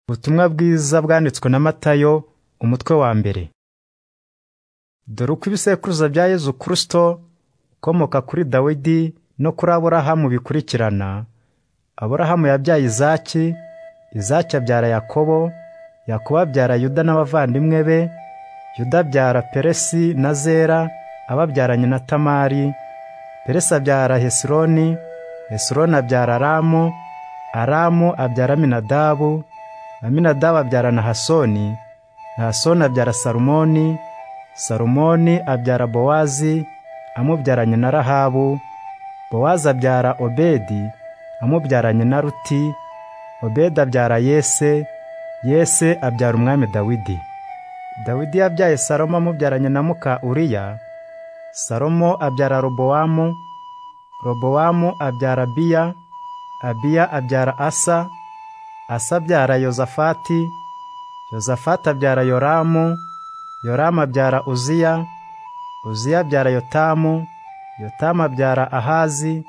Ubutumwa bwiza bwanditswe na Matayo umutwe wa mbere. Dore uko ibisekuruza bya Yezu Kristo ukomoka kuri Dawidi no kuri Aburahamu bikurikirana, Aburahamu yabyaye Izaki, Izaki abyara Yakobo, Yakobo abyara Yuda n'abavandimwe be, Yuda abyara Peresi na Zera ababyaranye na Tamari, Peresi abyara Hesironi, Hesironi abyara Aramu, Aramu abyara Aminadabu, Aminadabu abyara Nahasoni, Nahasoni abyara Salumoni, Salumoni abyara Bowazi amubyaranye na Rahabu, Bowazi abyara Obedi amubyaranye na Ruti, Obedi abyara Yese, Yese abyara Umwami Dawidi. Dawidi yabyaye Salomo amubyaranye na muka Uriya, Salomo abyara Robowamu, Robowamu abyara Abiya, Abiya abyara Asa, Asa abyara Yozafati, Yozafati abyara Yoramu, Yoramu abyara Uziya, Uziya abyara Yotamu, Yotamu abyara Ahazi,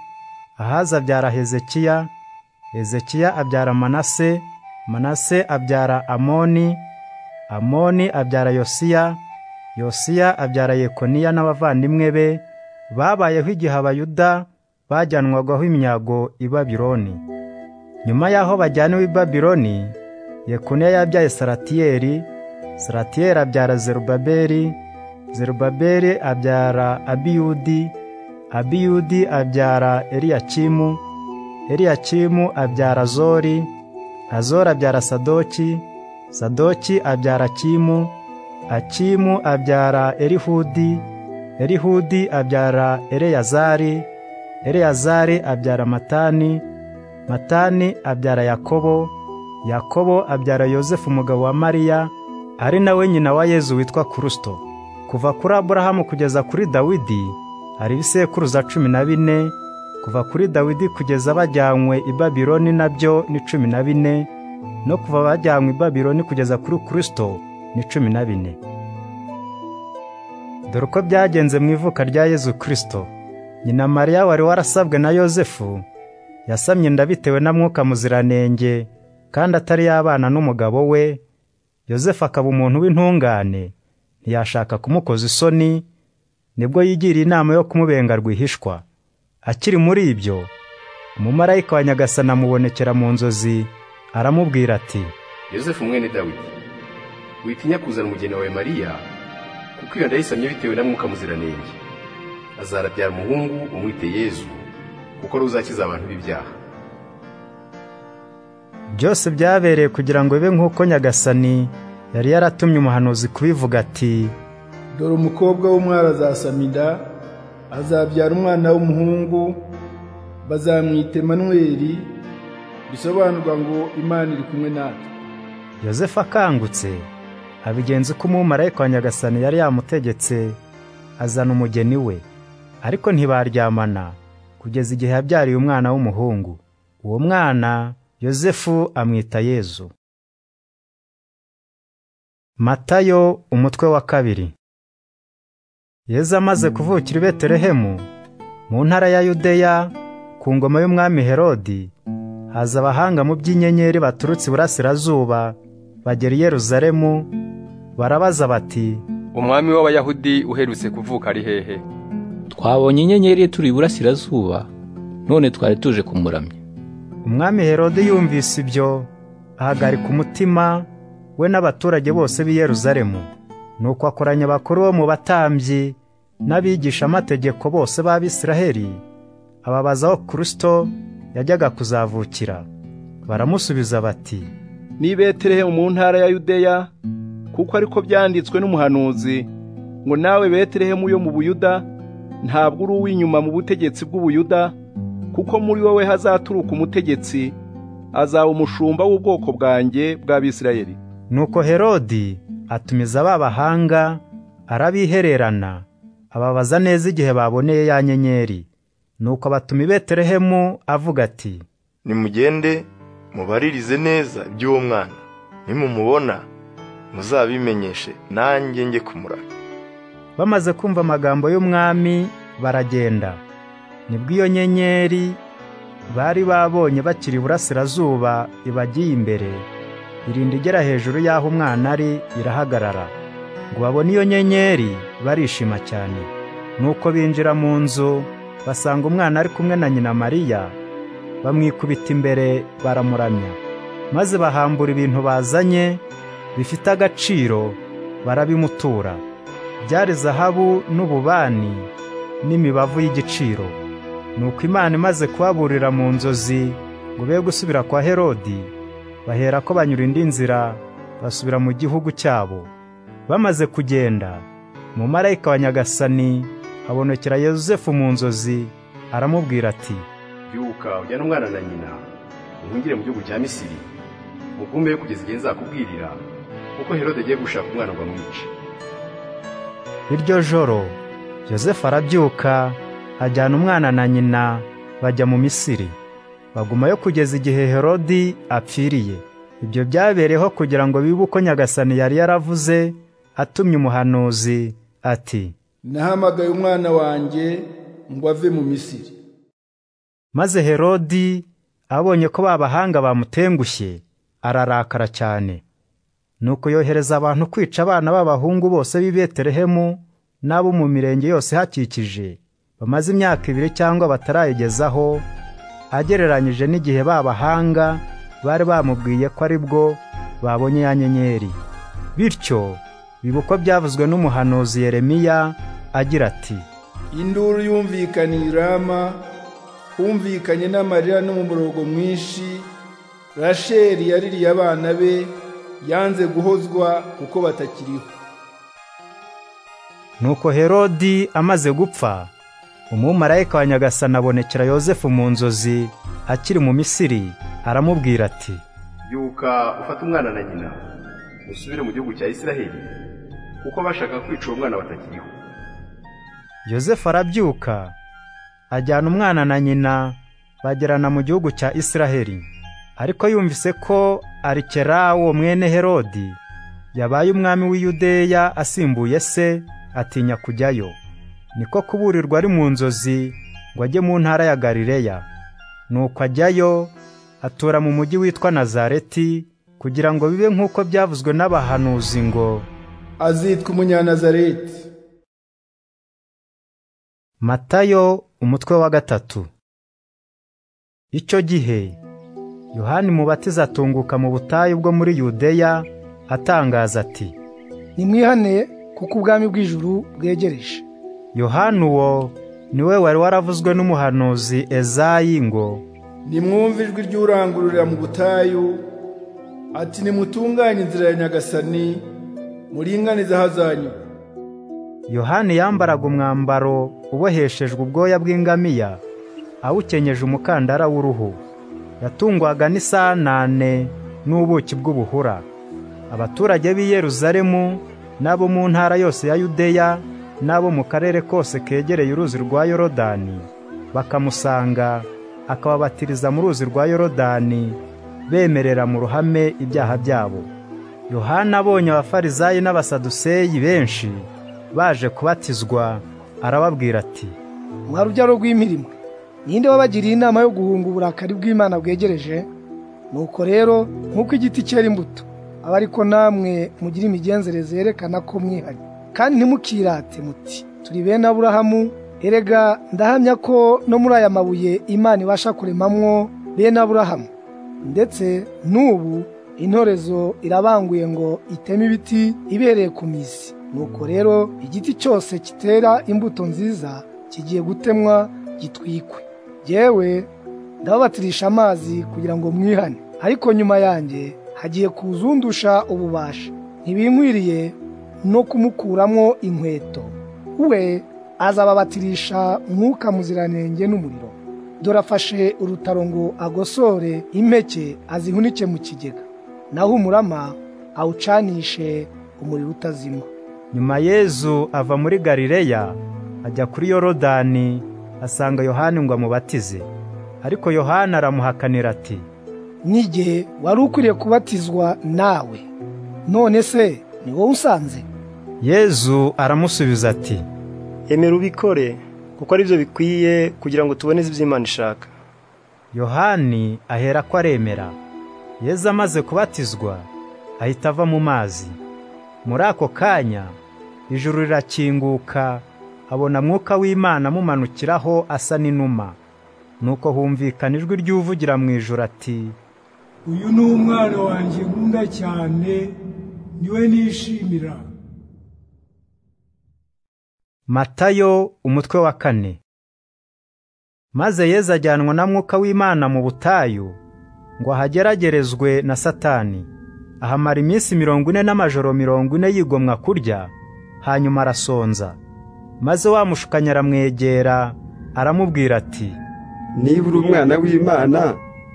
Ahazi abyara Hezekiya, Hezekiya abyara Manase, Manase abyara Amoni, Amoni abyara Yosiya, Yosiya abyara Yekoniya n'abavandimwe be babayeho igihe Abayuda bajyanwagaho imyago i Babironi. Nyuma y'aho bajyaniwe i Babiloni, Yekoniya yabyaye Saratiyeli, Saratiyeli abyara Zerubabeli, Zerubabeli abyara Abiyudi, Abiyudi abyara Eliyakimu, Eliyakimu abyara Azori, Azori abyara Sadoki, Sadoki abyara Akimu, Akimu abyara Erihudi, Erihudi abyara Eleyazari, Eleyazari abyara Matani, Matani abyara Yakobo, Yakobo abyara Yozefu umugabo wa Mariya, ari nawe nyina wa Yezu witwa Kristo. Kuva kuri Aburahamu kugeza kuri Dawidi hari ibisekuruza cumi na bine, kuva kuri Dawidi kugeza bajyanywe i Babiloni nabyo ni cumi na bine, no kuva bajyanywe i Babiloni kugeza kuri Kristo ni cumi na bine. Dore uko byagenze mu ivuka rya Yezu Kristo. Nyina Mariya wari warasabwe na Yozefu yasamye inda bitewe na mwuka muziranenge kandi atari yabana n'umugabo we yosefu akaba umuntu w'intungane ntiyashaka kumukoza isoni nibwo yigiriye inama yo kumubenga rwihishwa akiri muri ibyo umumarayika wa nyagasana amubonekera mu nzozi aramubwira ati yosefu mwene dawidi witinya kuzana umugeni wawe mariya kuko iyo nda yisamye bitewe na mwuka muziranenge azarabyara umuhungu umwite yezu kuko ruzakiza abantu b'ibyaha byose byabereye kugira ngo bibe nk'uko nyagasani yari yaratumye umuhanuzi kubivuga ati dore umukobwa w'umwari azasama inda azabyara umwana w'umuhungu bazamwita emanweri bisobanurwa ngo imana iri kumwe natwe yosefu akangutse abigenza uko umumarayika wa nyagasani yari yamutegetse azana umugeni we ariko ntibaryamana kugeza igihe yabyariye umwana w'umuhungu uwo mwana yosefu amwita yezu matayo umutwe wa kabiri yezu amaze kuvukira i betelehemu mu ntara ya yudeya ku ngoma y'umwami herodi haza abahanga mu by'inyenyeri baturutse iburasirazuba bagera i yeruzalemu barabaza bati umwami w'abayahudi uherutse kuvuka ari hehe twabonye inyenyeri turi iburasirazuba none twari tuje kumuramya umwami herode yumvise ibyo ahagarika umutima we n'abaturage bose b'i yeruzalemu nuko akoranya abakuru bo mu batambyi n'abigishamategeko bose b'abisiraheli ababaza aho kirisito yajyaga kuzavukira baramusubiza bati ni betelehemu mu ntara ya yudeya kuko ariko byanditswe n'umuhanuzi ngo nawe betelehemu yo mu buyuda ntabwo uri uw'inyuma mu butegetsi bw'ubuyuda kuko muri wowe hazaturuka umutegetsi azaba umushumba w'ubwoko bwanjye bw'abisirayeli nuko herodi atumiza ba bahanga arabihererana ababaza neza igihe baboneye ya nyenyeri nuko batuma i betelehemu avuga ati nimugende mubaririze neza iby'uwo mwana nimumubona muzabimenyeshe nanjye njye kumuraka bamaze kumva amagambo y'umwami baragenda nibwo iyo nyenyeri bari babonye bakiri iburasirazuba ibagiye imbere irinda igera hejuru y'aho umwana ari irahagarara ngo babone iyo nyenyeri barishima cyane nuko binjira mu nzu basanga umwana ari kumwe na nyina mariya bamwikubita imbere baramuramya maze bahambura ibintu bazanye bifite agaciro barabimutura byari zahabu n'ububani n'imibavu y'igiciro nuko imana imaze kubaburira mu nzozi ngo be gusubira kwa herodi bahera ko banyura indi nzira basubira mu gihugu cyabo bamaze kugenda mu marayika wa nyagasani habonekera yosefu mu nzozi aramubwira ati byuka ujyane umwana na nyina muhungire mu gihugu cya misiri mugumeyo kugeza igihe nzakubwirira kuko herode agiye gushaka umwana ngo amwice iryo joro yosefu arabyuka ajyana umwana na nyina bajya mu misiri bagumayo kugeza igihe herodi apfiriye ibyo byabereyeho kugira ngo bibe uko nyagasani yari yaravuze atumye umuhanuzi ati nahamagaye umwana wanjye ngo ave mu misiri maze herodi abonye ko babahanga bamutengushye ararakara cyane nuko yohereza abantu kwica abana b'abahungu bose b'i betelehemu n'abo mu mirenge yose hakikije bamaze imyaka ibiri cyangwa batarayigezaho agereranyije n'igihe babahanga bari bamubwiye ko ari bwo babonye ya nyenyeri bityo biba uko byavuzwe n'umuhanuzi yeremiya agira ati induru yumvikaniye i rama humvikanye n'amarira n'umuborogo mwinshi rasheli yaririye abana be yanze guhozwa kuko batakiriho nuko herodi amaze gupfa umumarayika wa nyagasani abonekera yosefu mu nzozi akiri mu misiri aramubwira ati byuka ufate umwana na nyina usubire mu gihugu cya isiraheli kuko bashaka kwica uwo mwana batakiriho yosefu arabyuka ajyana umwana na nyina bagerana mu gihugu cya isiraheli ariko yumvise ko arikerawo mwene herodi yabaye umwami w'iyudeya asimbuye se atinya kujyayo niko kuburirwa ari mu nzozi ngo ajye mu ntara ya galileya nuko ajyayo atura mu mujyi witwa nazareti kugira ngo bibe nk'uko byavuzwe n'abahanuzi ngo azitwa umunyanazareti matayo umutwe wa gatatu icyo gihe yohani mubatiza atunguka mu butayu bwo muri yudeya atangaza ati nimwihaneye kuko ubwami bw'ijuru bwegereje yohani uwo niwe wari waravuzwe n'umuhanuzi ezayi ngo nimwumve ijwi ry'urangururira mu butayu ati nimutunganye inzira ya nyagasani muringanize ahazanyu yohani yambaraga umwambaro uboheshejwe ubwoya bw'ingamiya awukenyeje umukandara w'uruhu yatungwaga n'isanane n'ubuki bw'ubuhura abaturage b'i Yeruzalemu n'abo mu ntara yose ya yudeya n'abo mu karere kose kegereye uruzi rwa yorodani bakamusanga akababatiriza mu ruzi rwa yorodani bemerera mu ruhame ibyaha byabo yohana abonye abafarizayi n'abasaduseyi benshi baje kubatizwa arababwira ati mwa rubyaro rw'imirimo ninde wabagiriye inama yo guhunga uburakari bw'imana bwegereje nuko rero nk'uko igiti cyera imbuto aba ariko namwe mugira imigenzereze yerekana ko mwihari kandi ntimukirate muti turi bene aburahamu erega ndahamya ko no muri aya mabuye imana ibasha kuremamwo bene aburahamu ndetse n'ubu intorezo irabanguye ngo iteme ibiti ibereye ku mizi nuko rero igiti cyose kitera imbuto nziza kigiye gutemwa gitwikwe yewe ndababatirisha amazi kugira ngo mwihane ariko nyuma yanjye hagiye kuzundusha ububasha ntibinkwiriye no kumukuramo inkweto we azababatirisha mwuka muziranenge n'umuriro dore afashe urutaro ngo agosore impeke azihunike mu kigega naho umurama awucanishe umuriro utazima nyuma yezu ava muri galileya ajya kuri yorodani asanga yohani ngo amubatize ariko yohani aramuhakanira ati n'igihe wari ukwiriye kubatizwa nawe none se ni wowe usanze yezu aramusubiza ati emera ubikore kuko ari byo bikwiye kugira ngo tubone ibyo imana ishaka yohani ahera ko aremera yezu amaze kubatizwa ahita ava mu mazi muri ako kanya ijuru rirakinguka abona mwuka w'imana amumanukiraho asa n'inuma nuko humvikana ijwi ry'uvugira mu ijoro ati uyu ni umwana wanjye nkunda cyane niwe nishimira matayo umutwe wa kane maze yezu ajyanwa na mwuka w'imana mu butayu ngo ahageragerezwe na satani ahamara iminsi mirongo ine n'amajoro mirongo ine yigomwa kurya hanyuma arasonza maze wa mushukanyi aramwegera aramubwira ati niba uri umwana w'imana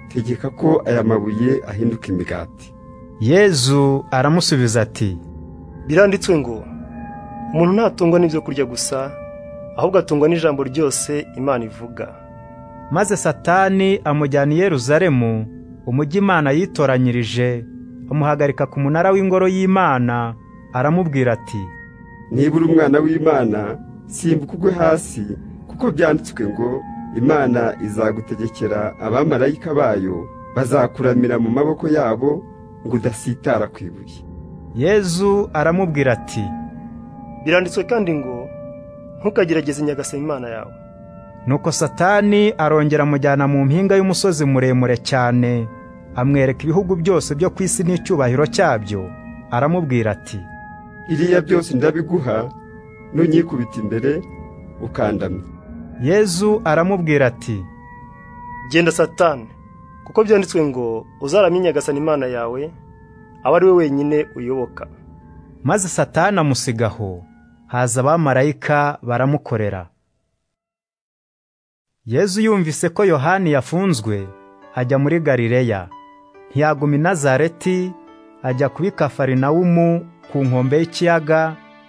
tegeka ko aya mabuye ahinduka imigati yezu aramusubiza ati biranditswe ngo umuntu ntatungwa n'ibyo kurya gusa ahubwo atungwa n'ijambo ryose imana ivuga maze satani amujyana i yeruzalemu umujyi imana yitoranyirije amuhagarika ku munara w'ingoro y'imana aramubwira ati niba uri umwana w'imana simbuka ugwe hasi kuko byanditswe ngo imana izagutegekera abamarayika bayo bazakuramira mu maboko yabo ngo udasitara ku ibuye yezu aramubwira ati biranditswe kandi ngo ntukagerageze inyagasa imana yawe nuko satani arongera amujyana mu mpinga y'umusozi muremure cyane amwereka ibihugu byose byo ku isi n'icyubahiro cyabyo aramubwira ati iriya byose ndabiguha nunyikubita imbere ukandamye yezu aramubwira ati genda satani kuko byanditswe ngo uzaramye nyagasani imana yawe aba ari we wenyine uyoboka maze satani amusigaho haza abamarayika baramukorera yezu yumvise ko yohani yafunzwe ajya muri galileya ntiyaguma i nazareti ajya kubi kafarinawumu ku nkombe y'ikiyaga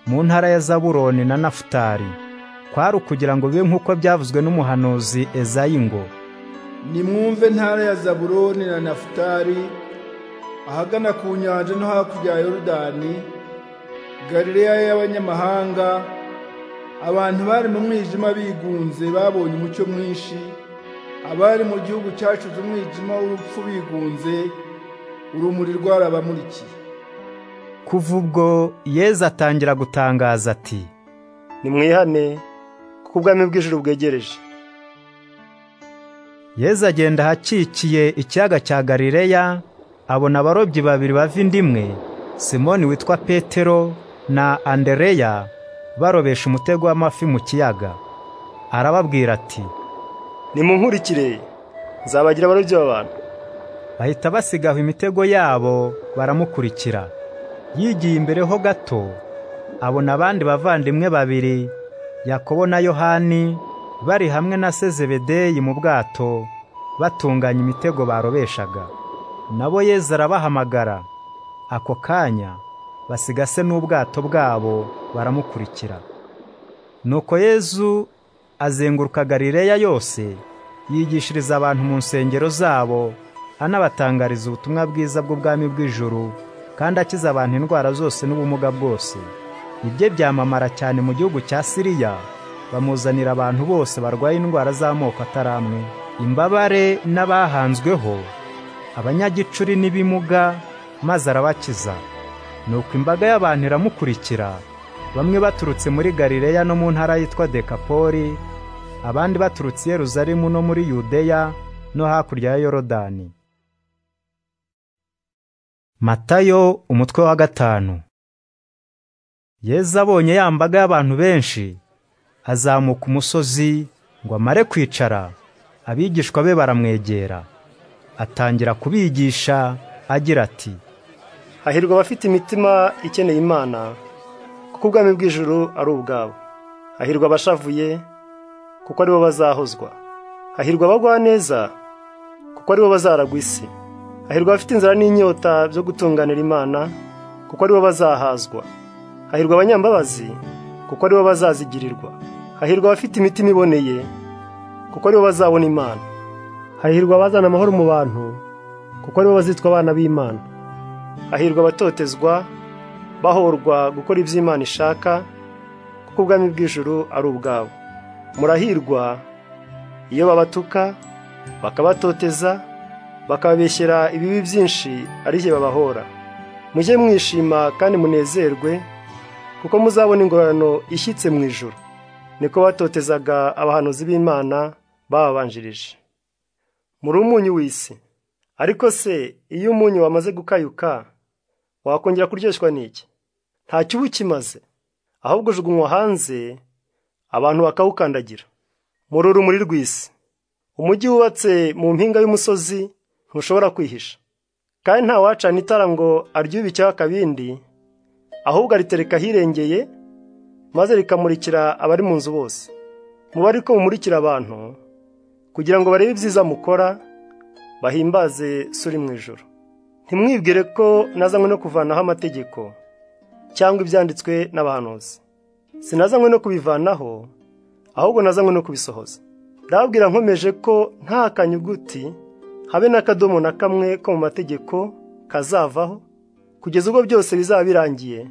mu ntara ya zaburoni na nafutari kwari ukugira ngo bibe nk'uko byavuzwe n'umuhanuzi ezayi ngo nimwumve ntara ya zaburoni na nafutari ahagana ku nyanja no hakurya ya yorudani galileya y'abanyamahanga abantu bari mu mwijima bigunze babonye umucyo mwinshi abari mu gihugu cyacuze umwijima w'urupfu bigunze urumuri rwarabamurikiye kuva ubwo yezu atangira gutangaza ati nimwihane kuko ubwami bw'ijuru bwegereje yezu agenda ahakikiye ikiyaga cya galileya abona abarobyi babiri bava inda imwe simoni witwa petero na andereya barobesha umutego w'amafi mu kiyaga arababwira ati nimunkurikire nzabagira abarobyi b'abantu bahita basigaho imitego yabo baramukurikira yigiye imbere ho gato abona abandi bavandimwe babiri yakobo na yohani bari hamwe na sezebedeyi mu bwato batunganya imitego barobeshaga nabo yezu arabahamagara ako kanya basigase n'ubwato bwabo baramukurikira nuko yezu azenguruka galileya yose yigishiriza abantu mu nsengero zabo anabatangariza ubutumwa bwiza bw'ubwami bw'ijuru kandi akiza abantu indwara zose n'ubumuga bwose ibye byamamara cyane mu gihugu cya siriya bamuzanira abantu bose barwaye indwara z'amoko ataramwe imbabare n'abahanzweho abanyagicuri n'ibimuga maze arabakiza nuko imbaga y'abantu iramukurikira bamwe baturutse muri galileya no mu ntara yitwa dekapoli abandi baturutse i yeruzalemu no muri yudeya no hakurya ya yorodani matayo umutwe wa gatanu yezu abonye ya mbaga y'abantu benshi azamuka umusozi ngo amare kwicara abigishwa be baramwegera atangira kubigisha agira ati hahirwa abafite imitima ikeneye imana kuko ubwami bw'ijuru ari ubwabo hahirwa abashavuye kuko aribo bazahozwa hahirwa abagwa neza kuko aribo bazaragwa isi hahirwa abafite inzara n'inyota byo gutunganira imana kuko aribo bazahazwa hahirwa abanyambabazi kuko aribo bazazigirirwa hahirwa abafite imitima iboneye kuko aribo bazabona imana hahirwa abazana amahoro mu bantu kuko aribo bazitwa abana b'imana hahirwa abatotezwa bahorwa gukora ibyo imana ishaka kuko ubwami bw'ijuru ari ubwabo murahirwa iyo babatuka bakabatoteza bakababeshyera ibibi byinshi ari byo babahora mujye mwishima kandi munezerwe kuko muzabona ingororano ishyitse mu ijoro niko batotezaga abahanuzi b'imana bababanjirije muri umunyu w'isi ariko se iyo umunyu wamaze gukayuka wakongera kuryoshwa n'iki ntacyo uba ukimaze ahubwo ujugunywa hanze abantu bakawukandagira muri urumuri rw'isi umujyi wubatse mu mpinga y'umusozi ntushobora kwihisha kandi nta wacana itara ngo aryube icyaha akabindi ahubwo aritereka ahirengeye maze rikamurikira abari mu nzu bose muba ariko mumurikira abantu kugira ngo barebe ibyiza mukora bahimbaze suri mu ijoro ntimwibwire ko nazanywe no kuvanaho amategeko cyangwa ibyanditswe n'abahanuzi sinazanywe no kubivanaho ahubwo nazanywe no kubisohoza ndababwira nkomeje ko nta kanyuguti habe n'akadomo na kamwe ko mu mategeko kazavaho kugeza ubwo byose bizaba birangiye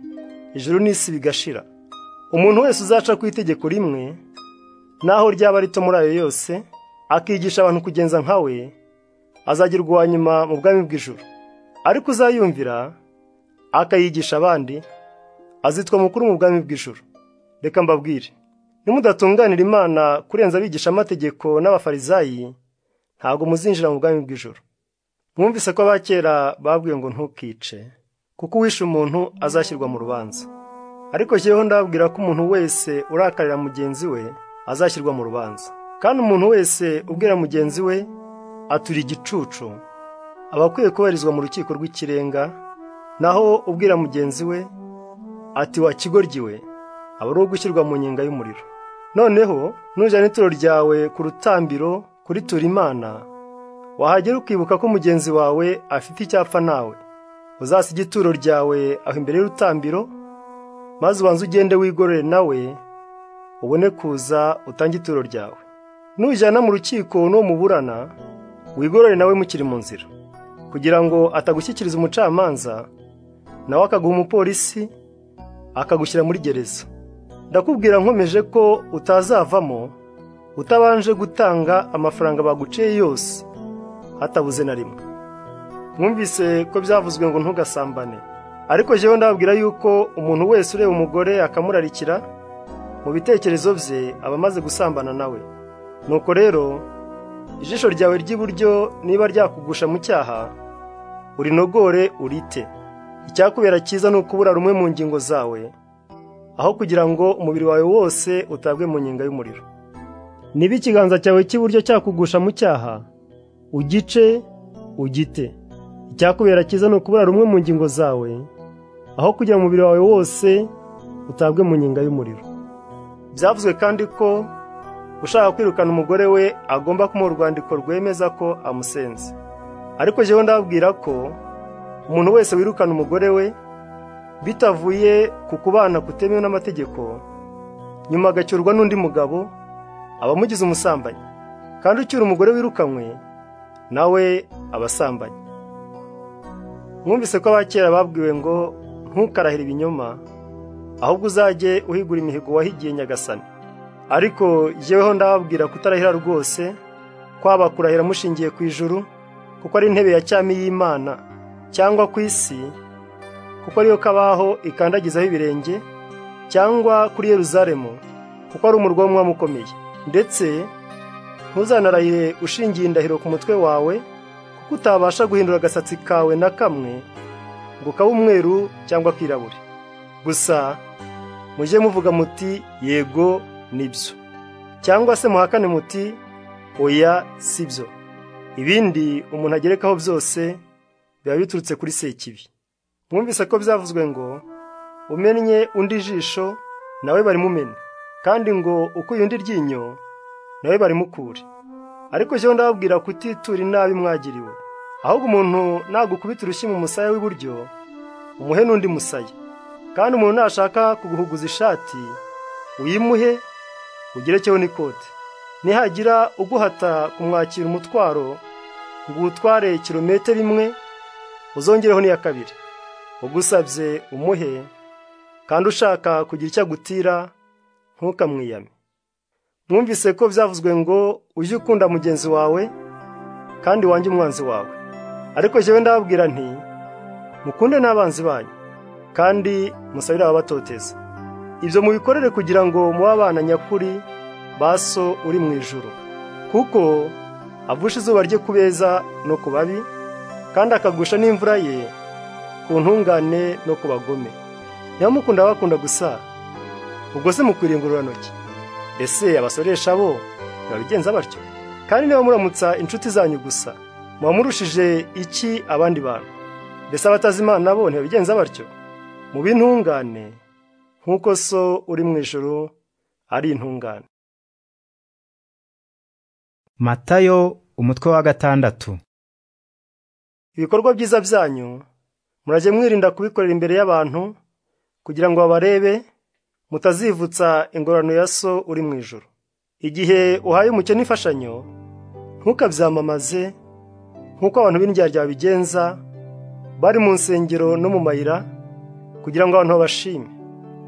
ijuru n'isi bigashira umuntu wese uzaca ku itegeko rimwe naho ryaba rito muri ayo yose akigisha abantu kugenza nka we azagirwa uwa nyuma mu bwami bw'ijuru ariko uzayumvira akayigisha abandi azitwa mukuru mu bwami bw'ijuru reka mbabwire nimudatunganira imana kurenza abigisha amategeko n'abafarizayi ntabwo muzinjira mu bwami bw'ijoro mwumvise ko abakera babwiye ngo ntukice kuko uwishe umuntu azashyirwa mu rubanza ariko jyeweho ndababwira ko umuntu wese urakarira mugenzi we azashyirwa mu rubanza kandi umuntu wese ubwira mugenzi we atura igicucu aba akwiye kubarizwa mu rukiko rw'ikirenga naho ubwira mugenzi we ati wa kigoryi we aba ari uwo gushyirwa mu nyenga y'umuriro noneho nujyana ituro ryawe ku rutambiro kuritura imana wahagera ukibuka ko mugenzi wawe afite icyapfa nawe uzasiga ituro ryawe aho imbere y'urutambiro maze ubanze ugende wigorore nawe ubone kuza utange ituro ryawe nujyana mu rukiko n'uwo muburana wigorore nawe mukiri mu nzira kugira ngo atagushyikiriza umucamanza nawe akaguha umupolisi akagushyira muri gereza ndakubwira nkomeje ko utazavamo utabanje gutanga amafaranga baguciye yose hatabuze na rimwe mwumvise ko byavuzwe ngo ntugasambane ariko jyewe ndababwira yuko umuntu wese ureba umugore akamurarikira mu bitekerezo bye aba amaze gusambana nawe nuko rero ijisho ryawe ry'iburyo niba ryakugusha mu cyaha urinogore urite icyakubera cyiza ni ukubura rumwe mu ngingo zawe aho kugira ngo umubiri wawe wose utabwe mu nyenga y'umuriro niba ikiganza cyawe cy'iburyo cyakugusha mu cyaha ugice ugite icyakubera cyiza ni ukubura rumwe mu ngingo zawe aho kugira umubiri wawe wose utabwe mu nyenga y'umuriro byavuzwe kandi ko ushaka kwirukana umugore we agomba kumuha urwandiko rwemeza ko amusenze ariko jyewe ndababwira ko umuntu wese wirukana umugore we bitavuye ku kubana kutemewe n'amategeko nyuma agacyurwa n'undi mugabo aba amugize umusambanyi kandi ucyura umugore wirukanywe nawe abasambanyi mwumvise ko abakera babwiwe ngo ntukarahire ibinyoma ahubwo uzajye uhigura imihigo wahigiye nyagasani ariko jyeweho ndababwira kutarahira rwose kwaba kurahira mushingiye ku ijuru kuko ari intebe ya cyami y'imana cyangwa ku isi kuko ariyo kabaho ikandagizaho ibirenge cyangwa kuri yeruzalemu kuko ari umurwa w'umwami ukomeye ndetse ntuzanarahire ushingiye indahiro ku mutwe wawe kuko utabasha guhindura agasatsi kawe na kamwe ngo kabe umweru cyangwa kirabure gusa mujye muvuga muti yego nibyo cyangwa se muhakane muti oya si byo ibindi umuntu agerekaho byose biba biturutse kuri sekibi mwumvise ko byavuzwe ngo umennye undi jisho nawe barimumena kandi ngo ukuye undi ryinyo nawe barimukure ariko jyewe ndababwira kutitura inabi mwagiriwe ahubwo umuntu nagukubita urushyi mu musaya w'iburyo umuhe n'undi musaya kandi umuntu nashaka kuguhuguza ishati uyimuhe ugerekeho n'ikote nihagira uguhata kumwakira umutwaro ngo uwutware kilometero imwe uzongereho n'iya kabiri ugusabye umuhe kandi ushaka kugira icyo agutira ntukamwiyame mwumvise ko byavuzwe ngo ujye ukunda mugenzi wawe kandi wange umwanzi wawe ariko jyewe ndababwira nti mukunde n'abanzi banyu kandi musabire ababatoteza ibyo mubikorere kugira ngo mube abana nyakuri ba so uri mu ijoro kuko avusha izuba rye ku beza no ku babi kandi akagusha n'imvura ye ku ntungane no ku bagome niba mukunda abakunda gusa ubwo se mukwiriye ingororanoki ese abasoresha bo ntibabigenza batyo kandi niba muramutsa inshuti zanyu gusa muba murushije iki abandi bantu mbese abatazi imana bo ntibabigenza batyo mu b'intungane nk'uko so uri mu ijoro ari intungane matayo umutwe wa gatandatu ibikorwa byiza byanyu murajye mwirinda kubikorera imbere y'abantu kugira ngo babarebe mutazivutsa ingororano ya so uri mu ijoro igihe uhaye umukene imfashanyo ntukabyamamaze nk'uko abantu b'indyarya babigenza bari mu nsengero no mu mayira kugira ngo abantu babashime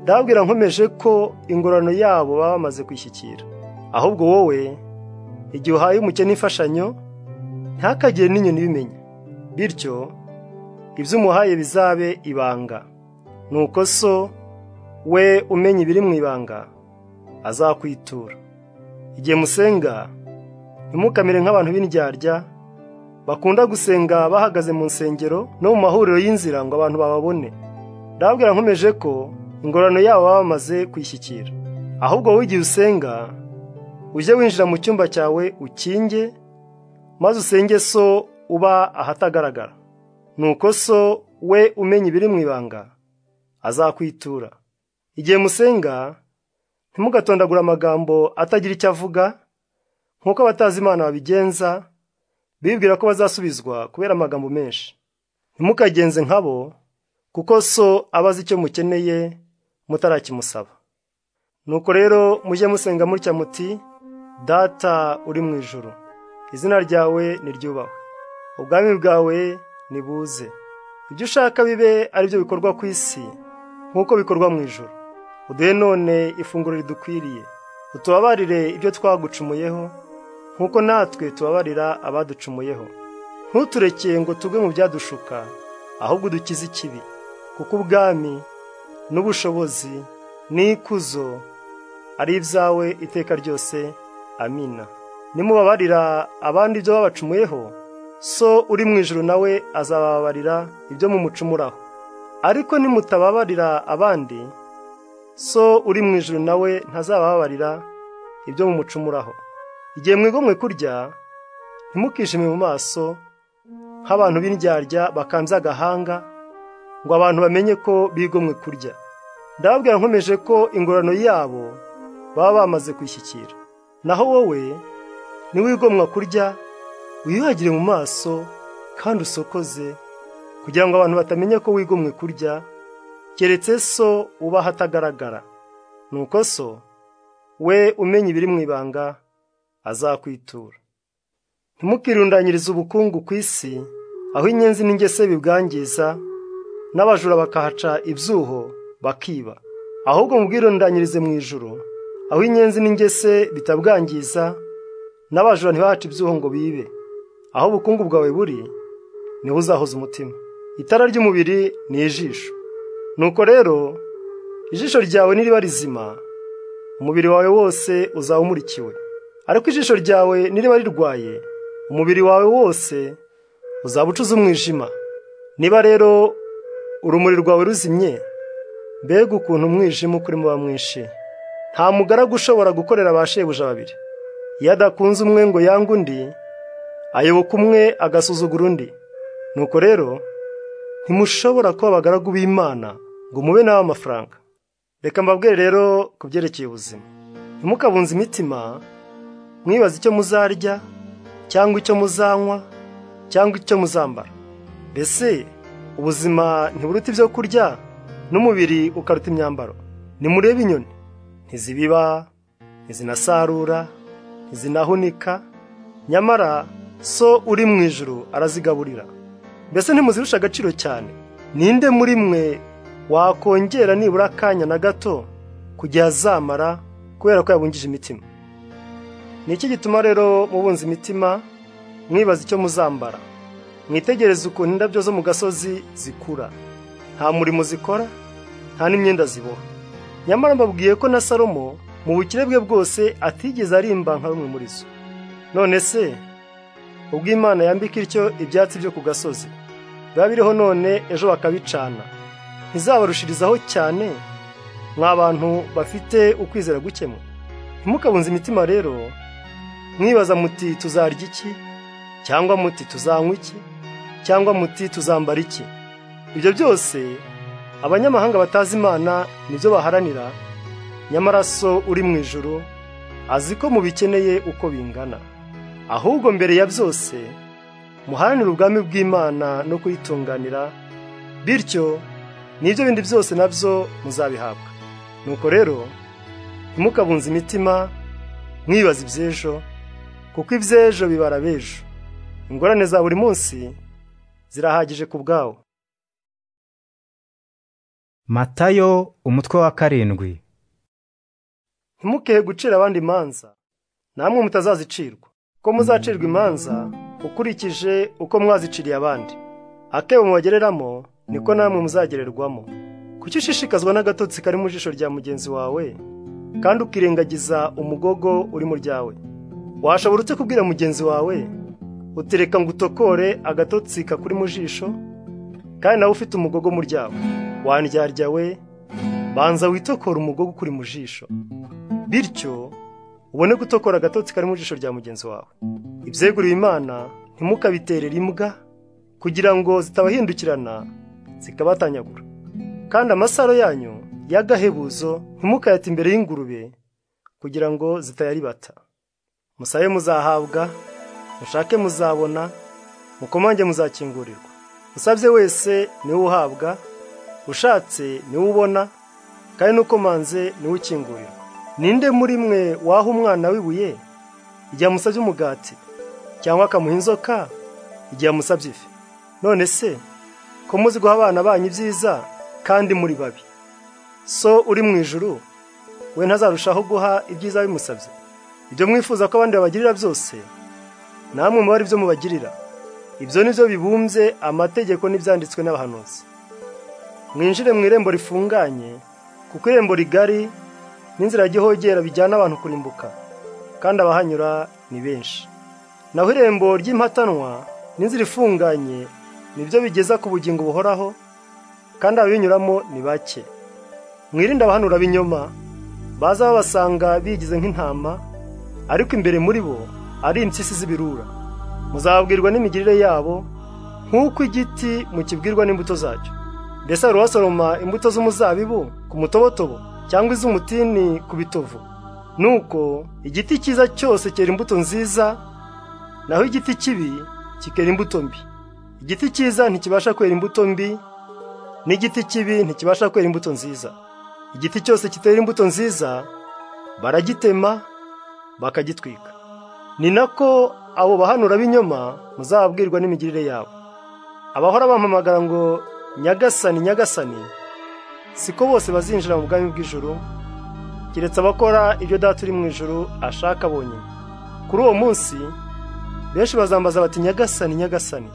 ndababwira nkomeje ko ingororano yabo baba bamaze kwishyikira ahubwo wowe igihe uhaye umukene imfashanyo ntakagire n'inyoni ibimenya bityo ibyo umuhaye bizabe ibanga nuko so we umenya ibiri mu ibanga azakwitura igihe musenga ntimukamere nk'abantu b'indyarya bakunda gusenga bahagaze mu nsengero no mu mahuriro y'inzira ngo abantu bababone ndababwira nkomeje ko ingororano yabo baba bamaze kwishyikira ahubwo wowe igihe usenga ujye winjira mu cyumba cyawe ukinge maze usenge so uba ahatagaragara nuko so we umenya ibiri mu ibanga azakwitura igihe musenga ntimugatondagura amagambo atagira icyo avuga nk'uko abatazi imana babigenza bibwira ko bazasubizwa kubera amagambo menshi ntimukagenze nkabo kuko so abazi icyo mukeneye mutarakimusaba nuko rero mujye musenga mutya muti data uri mu ijoro izina ryawe niryubahwe ubwami bwawe nibuze ibyo ushaka bibe ari byo bikorwa ku isi nk'uko bikorwa mu ijoro uduhe none ifunguro ridukwiriye utubabarire ibyo twagucumuyeho nk'uko natwe tubabarira abaducumuyeho ntuturekeye ngo tugwe mu byadushuka ahubwo udukize ikibi kuko ubwami n'ubushobozi n'ikuzo ari ibyawe iteka ryose amina nimubabarira abandi ibyo babacumuyeho so uri mu ijoro nawe azababarira ibyo mumucumuraho ariko nimutababarira abandi so uri mu ijoro nawe ntazabababarira ibyo mumucumuraho igihe mwigomwe kurya ntimukishime mu maso nk'abantu b'indyarya bakambye agahanga ngo abantu bamenye ko bigomwe kurya ndababwira nkomeje ko ingororano yabo baba bamaze kwishyikira naho wowe niwigomwa kurya wiyuhagire mu maso kandi usokoze kugira ngo abantu batamenya ko wigomwe kurya keretse so uba ahatagaragara nuko so we umenya ibiri mu ibanga azakwitura ntimukirundanyirize ubukungu ku isi aho inyenzi n'ingese bibwangiza n'abajura bakahaca ibyuho bakiba ahubwo mubwirundanyirize mu ijoro aho inyenzi n'ingese bitabwangiza n'abajura ntibahaca ibyuho ngo bibe aho ubukungu bwawe buri niho uzahoza umutima itara ry'umubiri ni ijisho nuko rero ijisho ryawe niriba rizima umubiri wawe wose uzaba umurikiwe ariko ijisho ryawe niriba rirwaye umubiri wawe wose uzaba ucuze umwijima niba rero urumuri rwawe ruzimye mbega ukuntu umwijima ukuri muba mwinshi nta mugaragu ushobora gukorera ba shebuja babiri iyo adakunze umwe ngo yange undi ayoboka umwe agasuzugura undi nuko rero ntimushobora kuba abagaragu b'imana ngo mube nawe amafaranga reka mbabwire rero ku byerekeye ubuzima ntimukabunze imitima mwibaza icyo muzarya cyangwa icyo muzanywa cyangwa icyo muzambara mbese ubuzima ntiburuta ibyo kurya n'umubiri ukaruta imyambaro nimurebe inyoni ntizibiba ntizinasarura ntizinahunika nyamara so uri mu ijoro arazigaburira mbese ntimuzirusha agaciro cyane ninde muri mwe wakongera nibura akanya na gato kugira azamara kubera ko yabungije imitima ni iki gituma rero mubunza imitima mwibaza icyo muzambara mwitegereze ukuntu indabyo zo mu gasozi zikura nta murimo zikora nta n'imyenda ziboha nyamara mbabwiye ko na salomo mu bukire bwe bwose atigeze arimba nka bimwe muri zo none se ubwo imana yambika ityo ibyatsi byo ku gasozi biba biriho none ejo bakabicana ntizabarushirizaho cyane mwa bantu bafite ukwizera gukemura ntimukabunze imitima rero mwibaza muti tuzarya iki cyangwa muti tuzanywa iki cyangwa muti tuzambara iki ibyo byose abanyamahanga batazi imana nibyo baharanira nyamara so uri mu ijoro azi ko mubikeneye uko bingana ahubwo mbere ya byose muharanire ubwami bw'imana no kuyitunganira bityo n'ibyo bindi byose nabyo muzabihabwa nuko rero ntimukabunze imitima mwibaza iby'ejo kuko iby'ejo bibara b'ejo ingorane za buri munsi zirahagije ku bwawo matayo umutwe wa karindwi ntimukehe gucira abandi imanza namwe mutazazicirwa ko muzacirwa imanza ukurikije uko mwaziciriye abandi akebo mubagereramo niko namwe muzagererwamo kuki ushishikazwa n'agatotsi kari mu jisho rya mugenzi wawe kandi ukirengagiza umugogo uri mu ryawe washobora uretse kubwira mugenzi wawe utereka ngo utokore agatotsi kakuri mu jisho kandi nawe ufite umugogo mu ryawe wandyarya we banza witokora umugogo ukuri mu jisho bityo ubone gutokora agatotsi kari mu jisho rya mugenzi wawe ibyeguriwe imana ntimukabiterere imbwa kugira ngo zitabahindukirana zikabatanyagura kandi amasaro yanyu y'agahebuzo ntimukayate imbere y'ingurube kugira ngo zitayaribata musabe muzahabwa mushake muzabona mukomange muzakingurirwa usabye wese niwe uhabwa ushatse niwe ubona kandi n'ukomanze niwe ukingurirwa ninde muri mwe waha umwana w'ibuye igihe amusabye umugati cyangwa akamuha inzoka igihe amusabye ifi none se ko muzi guha abana banyu ibyiza kandi muri babi so uri mu ijuru we ntazarushaho guha ibyiza bimusabye ibyo mwifuza ko abandi babagirira byose namwe muba ari byo mubagirira ibyo ni byo bibumbye amategeko n'ibyanditswe n'abahanuzi mwinjire mu irembo rifunganye kuko irembo rigari n'inzira y'igihogera bijyana abantu kurimbuka kandi abahanyura ni benshi naho irembo ry'impatanwa n'inzira ifunganye nibyo bigeza ku bugingo buhoraho kandi ababinyuramo ni bake mwirinde abahanura b'inyoma baza babasanga bigize nk'intama ariko imbere muri bo ari impyisi z'ibirura muzabwirwa n'imigirire yabo nk'uko igiti mukibwirwa n'imbuto zacyo mbese hari uwasoroma imbuto z'umuzabibu ku mutobotobo cyangwa iz'umutini ku bitovu nuko igiti cyiza cyose cyera imbuto nziza naho igiti kibi kikera imbuto mbi igiti cyiza ntikibasha kwera imbuto mbi n'igiti kibi ntikibasha kwera imbuto nziza igiti cyose kitera imbuto nziza baragitema bakagitwika ni nako abo bahanura b'inyoma muzababwirwa n'imigirire yabo abahora bampamagara ngo nyagasani nyagasani siko bose bazinjira mu bwami bw'ijuru keretse abakora ibyo data uri mu ijuru ashaka bonyine kuri uwo munsi benshi bazambaza bati nyagasani nyagasani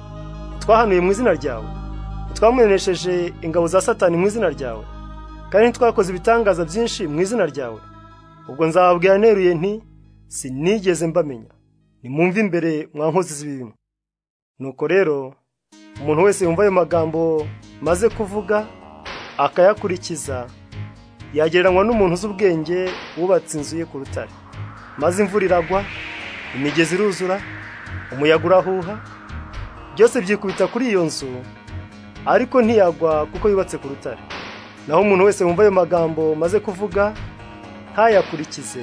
twahanuye mu izina ryawe twamunesheje ingabo za satani mu izina ryawe kandi ntitwakoze ibitangaza byinshi mu izina ryawe ubwo nzababwira neruye nti sinigeze mbamenya nimwumve imbere mwa nkozi z'ibibi nuko rero umuntu wese yumva ayo magambo maze kuvuga akayakurikiza yagereranywa n'umuntu uzi ubwenge wubatse inzu ye ku rutare maze imvura iragwa imigezi iruzura umuyaga urahuha byose byikubita kuri iyo nzu ariko ntiyagwa kuko yubatse ku rutare naho umuntu wese wumva ayo magambo maze kuvuga ntayakurikize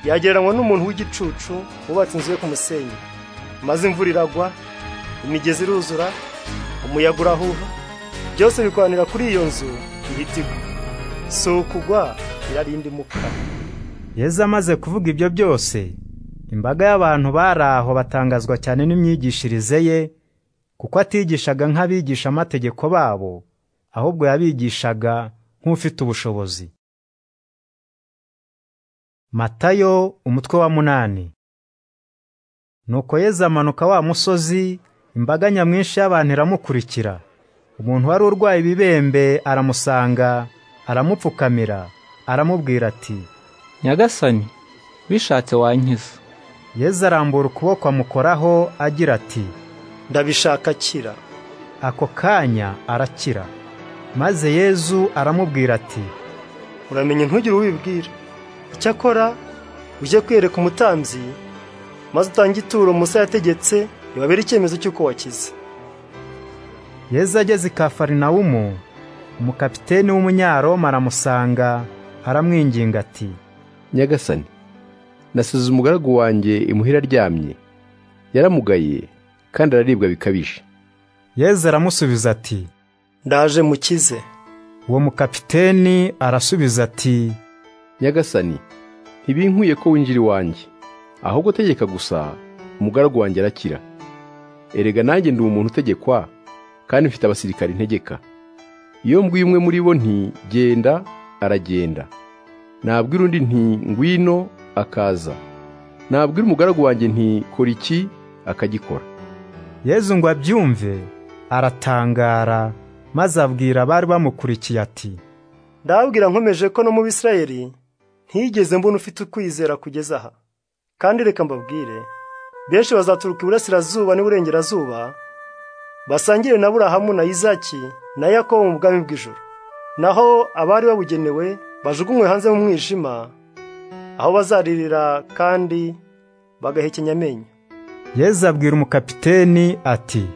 yagereranywa n'umuntu w'igicucu wubatse inzu ye ku musenyi maze imvura iragwa imigezi iruzura umuyaga urahuha byose bikoranira kuri iyo nzu ihita igwa si ukugwa irarinda imuka yezu amaze kuvuga ibyo byose imbaga y'abantu bari aho batangazwa cyane n'imyigishirize ye kuko atigishaga nk'abigisha amategeko babo ahubwo yabigishaga nk'ufite ubushobozi Matayo umutwe wa munani Nuko Yezu amanuka wa musozi imbaga nyamwinshi y'abantu iramukurikira umuntu wari urwaye ibibembe aramusanga aramupfukamira aramubwira ati nyagasani bishatse wankiza yezu arambura ukuboko amukoraho agira ati ndabishaka kira ako kanya arakira maze yezu aramubwira ati uramenye ntugire uwibwira icyakora ujye kwereka umutambyi maze utange ituro musa yategetse ntibabere icyemezo cy'uko wakize yezu ageze i kafarinawumu umukapiteni w'umunyaroma aramusanga aramwinginga ati nyagasani nasize umugaragu wanjye imuhira aryamye yaramugaye kandi araribwa bikabije yezu aramusubiza ati ndaje mukize uwo mukapiteni arasubiza ati nyagasani ntibinkuye ko winjira iwanjye ahubwo tegeka gusa umugaragu wanjye arakira erega nanjye ndi umuntu utegekwa kandi mfite abasirikari ntegeka iyo mbwiye umwe muri bo nti genda aragenda nabwira undi nti ngwino akaza nabwira umugaragu wanjye nti kora iki akagikora yezu ngo abyumve aratangara maze abwira abari bamukurikiye ati ndabwira nkomeje ko no mu bisirayeli ntigeze mbona ufite ukwizera kugeza aha kandi reka mbabwire benshi bazaturuka iburasirazuba n'iburengerazuba basangire na burahamu na izaki na yakobo mu bwami bw'ijoro naho abari babugenewe bajugunywe hanze mu mwijima aho bazaririra kandi bagahekenya amenyo yezu abwira umukapiteni ati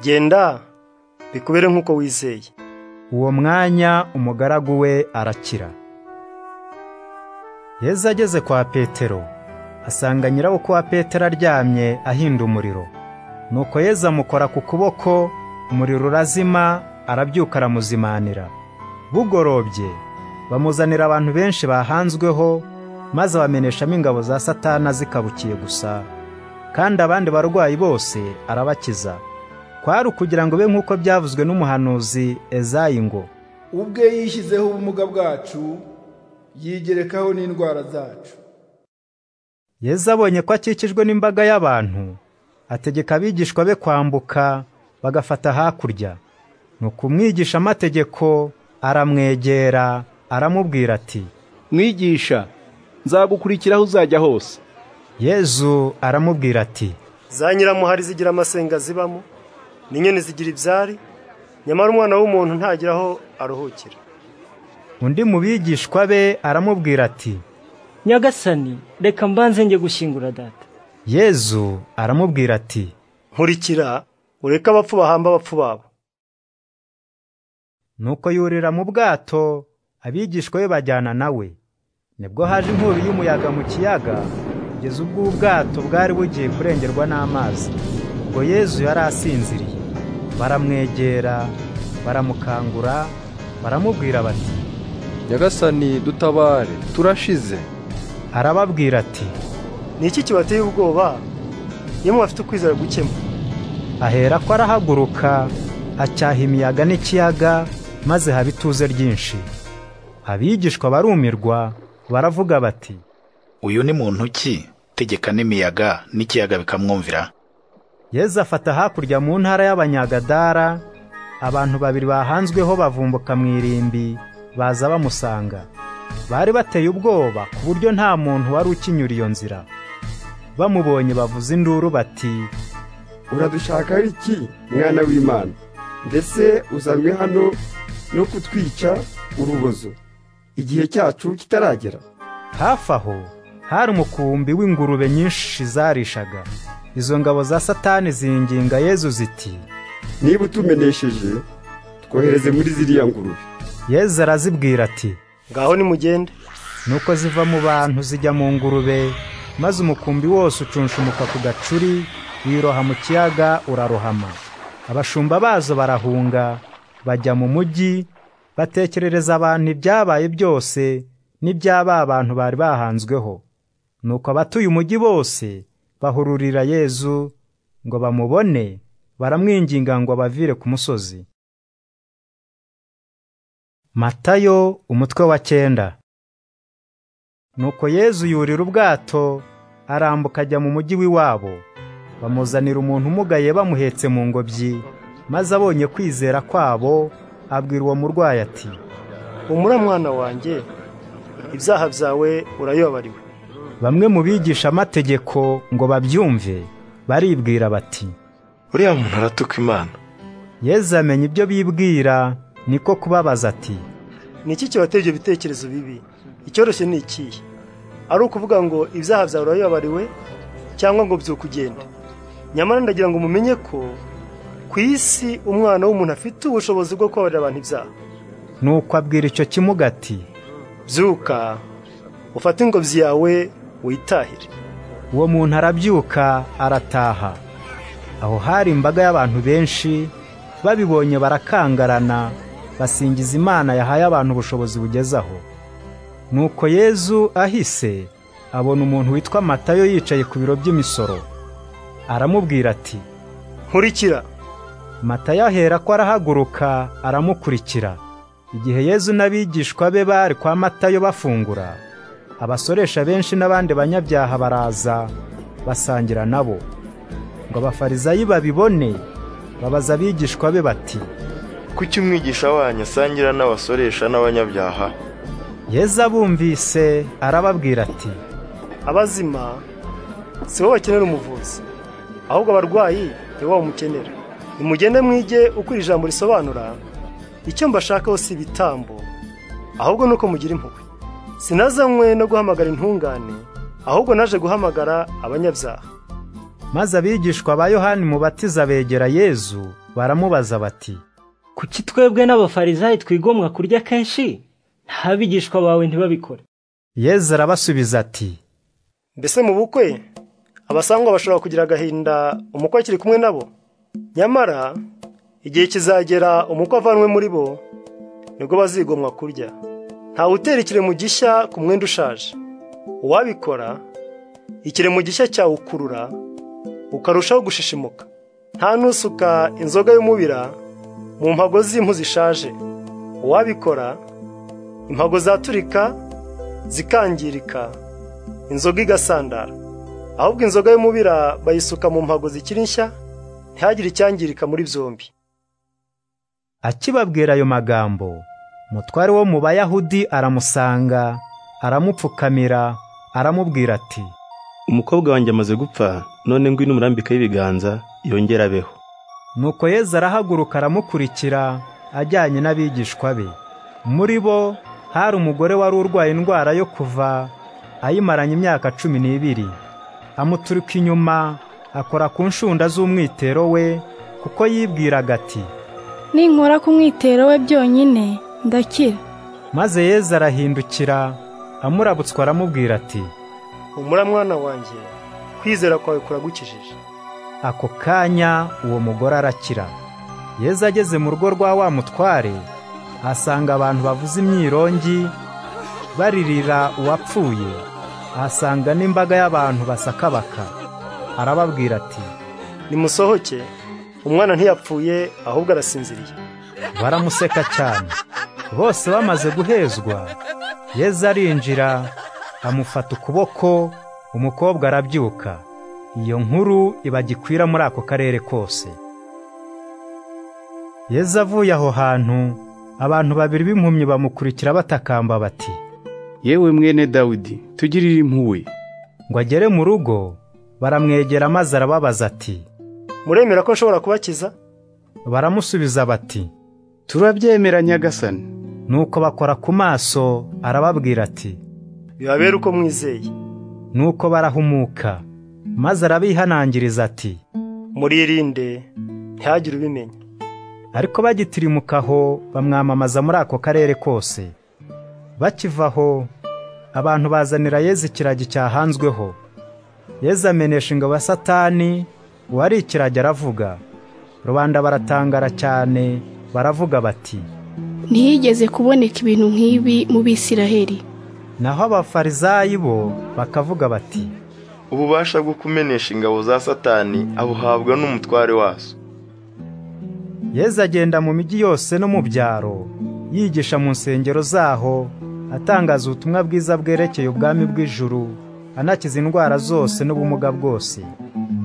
genda bikubere nk'uko wizeye uwo mwanya umugaragu we arakira yezu ageze kwa petero asanga nyirabukwe wa petero aryamye ahinda umuriro nuko yezu amukora ku kuboko umuriro urazima arabyuka aramuzimanira bugorobye bamuzanira abantu benshi bahanzweho maze abameneshamo ingabo za satana zikabukiye gusa kandi abandi barwayi bose arabakiza kwari ukugira ngo be nk'uko byavuzwe n'umuhanuzi ezayi ngo ubwe yishyizeho ubumuga bwacu yigerekaho n'indwara zacu yezu abonye ko akikijwe n'imbaga y'abantu ategeka abigishwa be kwambuka bagafata hakurya nuko umwigisha amategeko aramwegera aramubwira ati mwigisha nzagukurikira aho uzajya hose yezu aramubwira ati za nyiramuhari zigira amasenga zibamo n'inyoni zigira ibyari nyamara umwana w'umuntu ntagira aho aruhukira undi mu bigishwa be aramubwira ati nyagasani reka mbanze njye gushyingura data yezu aramubwira ati nkurikira ureke abapfu bahamba abapfu babo nuko yurira mu bwato abigishwa be bajyana nawe nibwo haje inkubi y'umuyaga mu kiyaga kugeza ubwo ubwato bwari bugiye kurengerwa n'amazi ubwo yezu yari asinziriye baramwegera baramukangura baramubwira bati nyagasani dutabare turashize arababwira ati ni iki kibateye ubwoba iyo mubafite ukwizera gukema ahera ko arahaguruka acyaha imiyaga n'ikiyaga maze haba ituze ryinshi abigishwa barumirwa baravuga bati uyu ni muntu ki tegeka n'imiyaga n'ikiyaga bikamwumvira yezu afata hakurya mu ntara y'abanyagadara abantu babiri bahanzweho bavumbuka mu irimbi baza bamusanga bari bateye ubwoba ku buryo nta muntu wari ukinyura iyo nzira bamubonye bavuza induru bati uradushaka iki mwana w'imana mbese uzanywe hano no kutwica urubozo igihe cyacu kitaragera hafi aho hari umukumbi w'ingurube nyinshi zarishaga izo ngabo za satani zinginga yezu ziti niba utumenesheje twohereze muri ziriya ngurube yezu arazibwira ati ngaho nimugende nuko ziva mu bantu zijya mu ngurube maze umukumbi wose ucunshumuka ku gacuri wiroha mu kiyaga urarohama abashumba bazo barahunga bajya mu mujyi batekerereza abantu ibyabaye byose n'ibyaba abantu bari bahanzweho nuko abatuye umujyi bose bahururira yezu ngo bamubone baramwinginga ngo abavire ku musozi matayo umutwe wa cyenda nuko yezu yurira ubwato arambuka ajya mu mujyi w'iwabo bamuzanira umuntu umugaye bamuhetse mu ngobyi maze abonye kwizera kwabo abwira uwo murwayi ati humura mwana wanjye ibyaha byawe urayobariwe bamwe mu bigisha amategeko ngo babyumve baribwira bati uriya muntu aratuka imana yezu amenya ibyo bibwira niko kubabaza ati ni iki kibateye ibyo bitekerezo bibi icyoroshye ni ikihe ari ukuvuga ngo ibyaha byawe urayobariwe cyangwa ngo byukugende nyamara ndagira ngo mumenye ko ku isi umwana w'umuntu afite ubushobozi bwo kubabarira abantu ibyaha nuko abwira icyo kimuga ati byuka ufate ingobyi yawe witahire uwo muntu arabyuka arataha aho hari imbaga y'abantu benshi babibonye barakangarana basingiza imana yahaye abantu ubushobozi bugeze aho nuko yezu ahise abona umuntu witwa matayo yicaye ku biro by'imisoro aramubwira ati nkurikira matayo ahera ko arahaguruka aramukurikira igihe yezu n'abigishwa be bari kwa matayo bafungura abasoresha benshi n'abandi banyabyaha baraza basangira nabo ngo abafarizayi babibone babaza abigishwa be bati kuki umwigisha wanyu asangira n'abasoresha n'abanyabyaha yezu abumvise arababwira ati abazima si bo bakenera umuvuzi ahubwo abarwayi ni bo bamukenera nimugende mwige uko iri jambo risobanura icyo mbashakaho si ibitambo ahubwo ni uko mugira impuhwe sinazanywe no guhamagara intungane ahubwo naje guhamagara abanyabyaha maze abigishwa ba yohani mubatiza begera yezu baramubaza bati kuki twebwe n'abafarizayi twigomwa kurya kenshi ntabigishwa bawe ntibabikore yezu arabasubiza ati mbese mu bukwe abasangwa bashobora kugira agahinda umukwe akiri kumwe nabo nyamara igihe kizagera umukwe avanwe muri bo nibwo bazigomwa kurya ntawe utera ikiremo gishya ku mwenda ushaje uwabikora ikiremo gishya cyawukurura ukarushaho gushishimuka nta nusuka inzoga y'umubira mu mpago z'impu zishaje uwabikora impago zaturika zikangirika inzoga igasandara ahubwo inzoga y'umubira bayisuka mu mpago zikiri nshya ntihagire icyangirika muri byombi akibabwira ayo magambo umutware wo mu bayahudi aramusanga aramupfukamira aramubwira ati umukobwa wanjye amaze gupfa none ngwino umurambika y'ibiganza yongera abeho nuko yezu arahaguruka aramukurikira ajyanye n'abigishwa be muri bo hari umugore wari urwaye indwara yo kuva ayimaranye imyaka cumi n'ibiri amuturuka inyuma akora ku nshunda z'umwitero we kuko yibwiraga ati ninkora ku mwitero we byonyine ndakira maze yezu arahindukira amurabutswa aramubwira ati humura mwana wanjye kwizera kwawe kuragukijije ako kanya uwo mugore arakira yezu ageze mu rugo rwa wa mutware ahasanga abantu bavuza imyirongi baririra uwapfuye ahasanga n'imbaga y'abantu basakabaka arababwira ati nimusohoke umwana ntiyapfuye ahubwo arasinziriye baramuseka cyane bose bamaze guhezwa yezu arinjira amufata ukuboko umukobwa arabyuka iyo nkuru ibagikwira muri ako karere kose yezu avuye aho hantu abantu babiri b'impumyi bamukurikira batakamba bati yewe mwene dawidi tugirire impuhwe ngo agere mu rugo baramwegera maze arababaza ati muremera ko nshobora kubakiza baramusubiza bati turabyemera nyagasani nuko bakora ku maso arababwira ati bibabere uko mwizeye nuko barahumuka maze arabihanangiriza ati muririnde ntihagire ubimenya ariko bagitirimuka aho bamwamamaza muri ako karere kose bakiva aho abantu bazanira yezu ikiragi cyahanzweho yezu amenesha ingabo ya satani uwari ikiragi aravuga rubanda baratangara cyane baravuga bati ntihigeze kuboneka ibintu nk'ibi mu bisiraheli naho abafarizayi bo bakavuga bati ububasha bwo kumenesha ingabo za satani abuhabwa n'umutware wazo yezu agenda mu mijyi yose no mu byaro yigisha mu nsengero zaho atangaza ubutumwa bwiza bwerekeye ubwami bw'ijuru anakiza indwara zose n'ubumuga bwose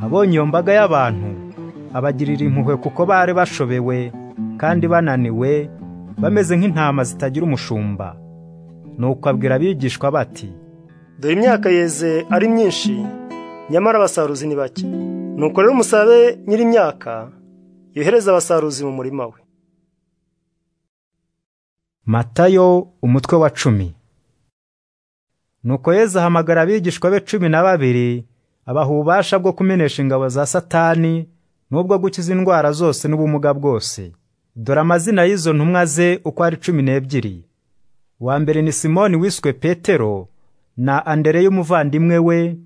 abonye iyo mbaga y'abantu abagirira impuhwe kuko bari bashobewe kandi bananiwe bameze nk'intama zitagira umushumba nuko abwira abigishwa bati dore imyaka yeze ari myinshi nyamara abasaruzi ni bake nuko rero umusabe nyir'imyaka yohereza abasaruzi mu murima we matayo umutwe wa cumi nuko yezu ahamagara abigishwa be cumi na babiri abaha ububasha bwo kumenesha ingabo za satani n'ubwo gukiza indwara zose n'ubumuga bwose dore amazina y'izo ntumwa ze uko ari cumi n'ebyiri uwa mbere ni simoni wiswe petero na andereya umuvandimwe we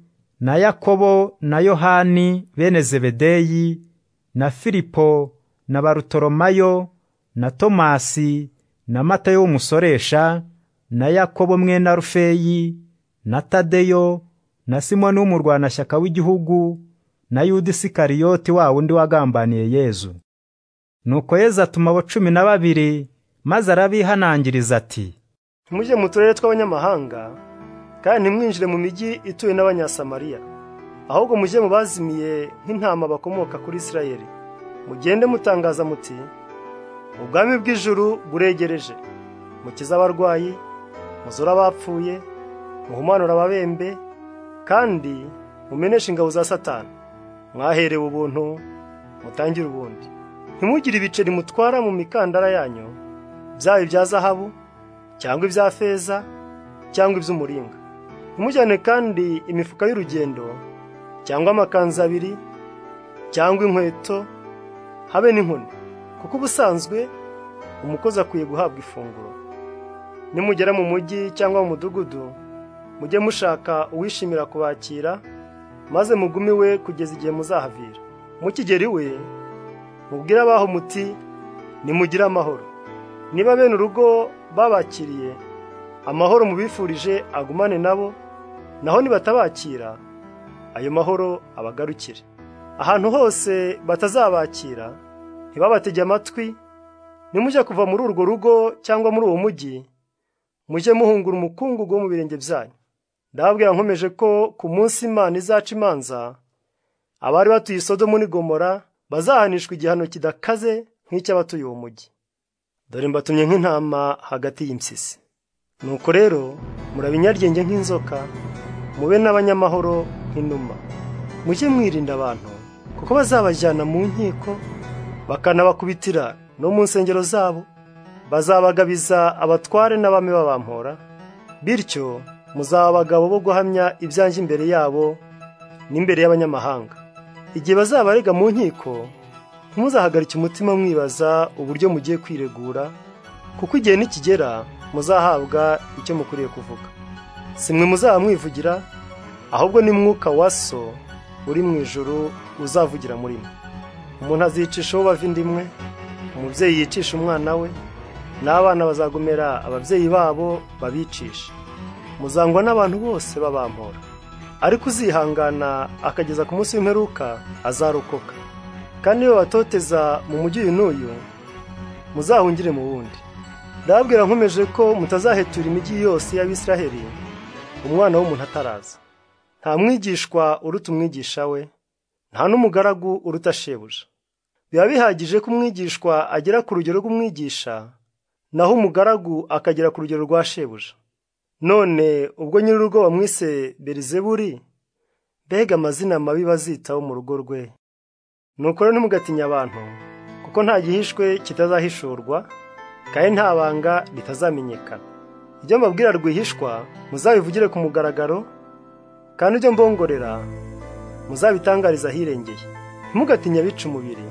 na yakobo na yohani bene zebedeyi na filipo na barutoromayo na tomasi na matayo w'umusoresha na yakobo mwene arufeyi na tadeyo na simoni w'umurwanashyaka w'igihugu na yuda isikariyoti wa wundi wagambaniye yezu nuko yezu atuma abo cumi na babiri maze arabihanangiriza ati ntimujye mu turere tw'abanyamahanga kandi ntimwinjire mu mijyi ituwe n'abanyasamariya ahubwo mujye mu bazimiye nk'intama bakomoka kuri isirayeli mugende mutangaza muti ubwami bw'ijuru buregereje mukize abarwayi muzura abapfuye muhumanura ababembe kandi mumeneshe ingabo za satani mwaherewe ubuntu mutangire ubundi ntimugire ibiceri mutwara mu mikandara yanyu byaba ibya zahabu cyangwa ibya feza cyangwa iby'umuringa ntimujyane kandi imifuka y'urugendo cyangwa amakanzu abiri cyangwa inkweto habe n'inkoni kuko ubusanzwe umukozi akwiye guhabwa ifunguro nimugera mu mujyi cyangwa mu mudugudu mujye mushaka uwishimira kubakira maze mugume iwe kugeza igihe muzahavira mukigera iwe mubwire abaho muti nimugire amahoro niba bene urugo babakiriye amahoro mubifurije agumane nabo naho nibatabakira ayo mahoro abagarukire ahantu hose batazabakira ntibabatege amatwi nimujya kuva muri urwo rugo cyangwa muri uwo mujyi mujye muhungura umukungugu wo mu birenge byanyu ndababwira nkomeje ko ku munsi imana izaca imanza abari batuye isodomu n'igomora bazahanishwa igihano kidakaze nk'icy'abatuye uwo mujyi dore mbatumye nk'intama hagati y'impyisi nuko rero murabinyarwenge nk'inzoka mube n'abanyamahoro nk'inuma mujye mwirinda abantu kuko bazabajyana mu nkiko bakanabakubitira no mu nsengero zabo bazabagabiza abatware n'abami babampora bityo muzaba abagabo bo guhamya ibyanjye imbere yabo n'imbere y'abanyamahanga igihe bazabarega mu nkiko ntimuzahagarike umutima mwibaza uburyo mugiye kwiregura kuko igihe nikigera muzahabwa icyo mukwiriye kuvuga si mwe muzaba mwivugira ahubwo ni mwuka wa so uri mu ijoro uzavugira muri mwe umuntu azicishaho bava indi imwe umubyeyi yicisha umwana we n'abana bazagomera ababyeyi babo babicisha muzangwa n'abantu bose babampora ariko uzihangana akageza ku munsi w'imperuka azarokoka kandi iyo batoteza mu mujyi uyu n'uyu muzahungire mu wundi ndababwira nkomeje ko mutazahetura imijyi yose y'abisiraheli umwana w'umuntu ataraza nta mwigishwa uruta umwigisha we nta n'umugaragu uruta shebuja biba bihagije ko umwigishwa agera ku rugero rw'umwigisha naho umugaragu akagera ku rugero rwa shebuja none ubwo nyir'urugo bamwise berizeburi mbega amazina mabi bazitaho mu rugo rwe nuko rero ntimugatinye abantu kuko nta gihishwe kitazahishurwa kandi nta banga ritazamenyekana ibyo mbabwira rwihishwa muzabivugire ku mugaragaro kandi ibyo mbongorera muzabitangariza ahirengeye ntimugatinye abica umubiri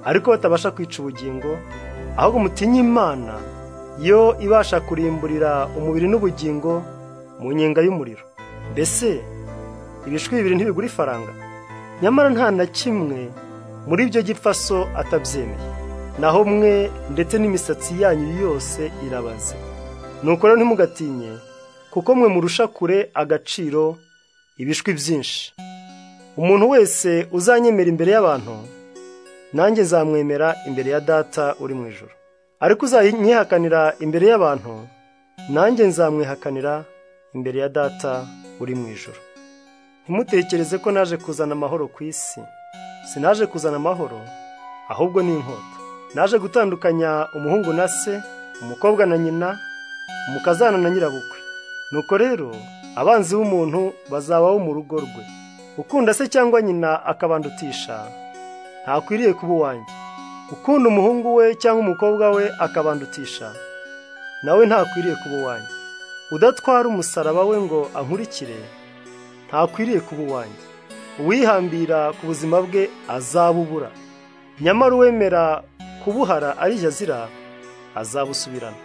ariko batabasha kwica ubugingo ahubwo mutinye imana yo ibasha kurimburira umubiri n'ubugingo mu nyenga y'umuriro mbese ibishwi bibiri ntibigura ifaranga nyamara nta na kimwe muri ibyo gipfaso atabyemeye naho mwe ndetse n'imisatsi yanyu yose irabaze nuko rero ntimugatinye kuko mwe murusha kure agaciro ibishwi byinshi umuntu wese uzanyemera imbere y'abantu nanjye zamwemera imbere ya data uri mu ijoro ariko uzanyihakanira imbere y'abantu nanjye nzamwihakanira imbere ya data uri mu ijoro ntimutekereze ko naje kuzana amahoro ku isi sinaje kuzana amahoro ahubwo ni inkota naje gutandukanya umuhungu na se umukobwa na nyina umukazana na nyirabukwe nuko rero abanzi b'umuntu bazabaho mu rugo rwe ukunda se cyangwa nyina akabandutisha ntakwiriye kuba uwanjye ukunda umuhungu we cyangwa umukobwa we akabandutisha nawe ntakwiriye kuba uwanjye udatwara umusaraba we ngo ankurikire ntakwiriye kuba uwanjye uwihambira ku buzima bwe azabubura nyamara uwemera kubuhara ari jazira azabusubirana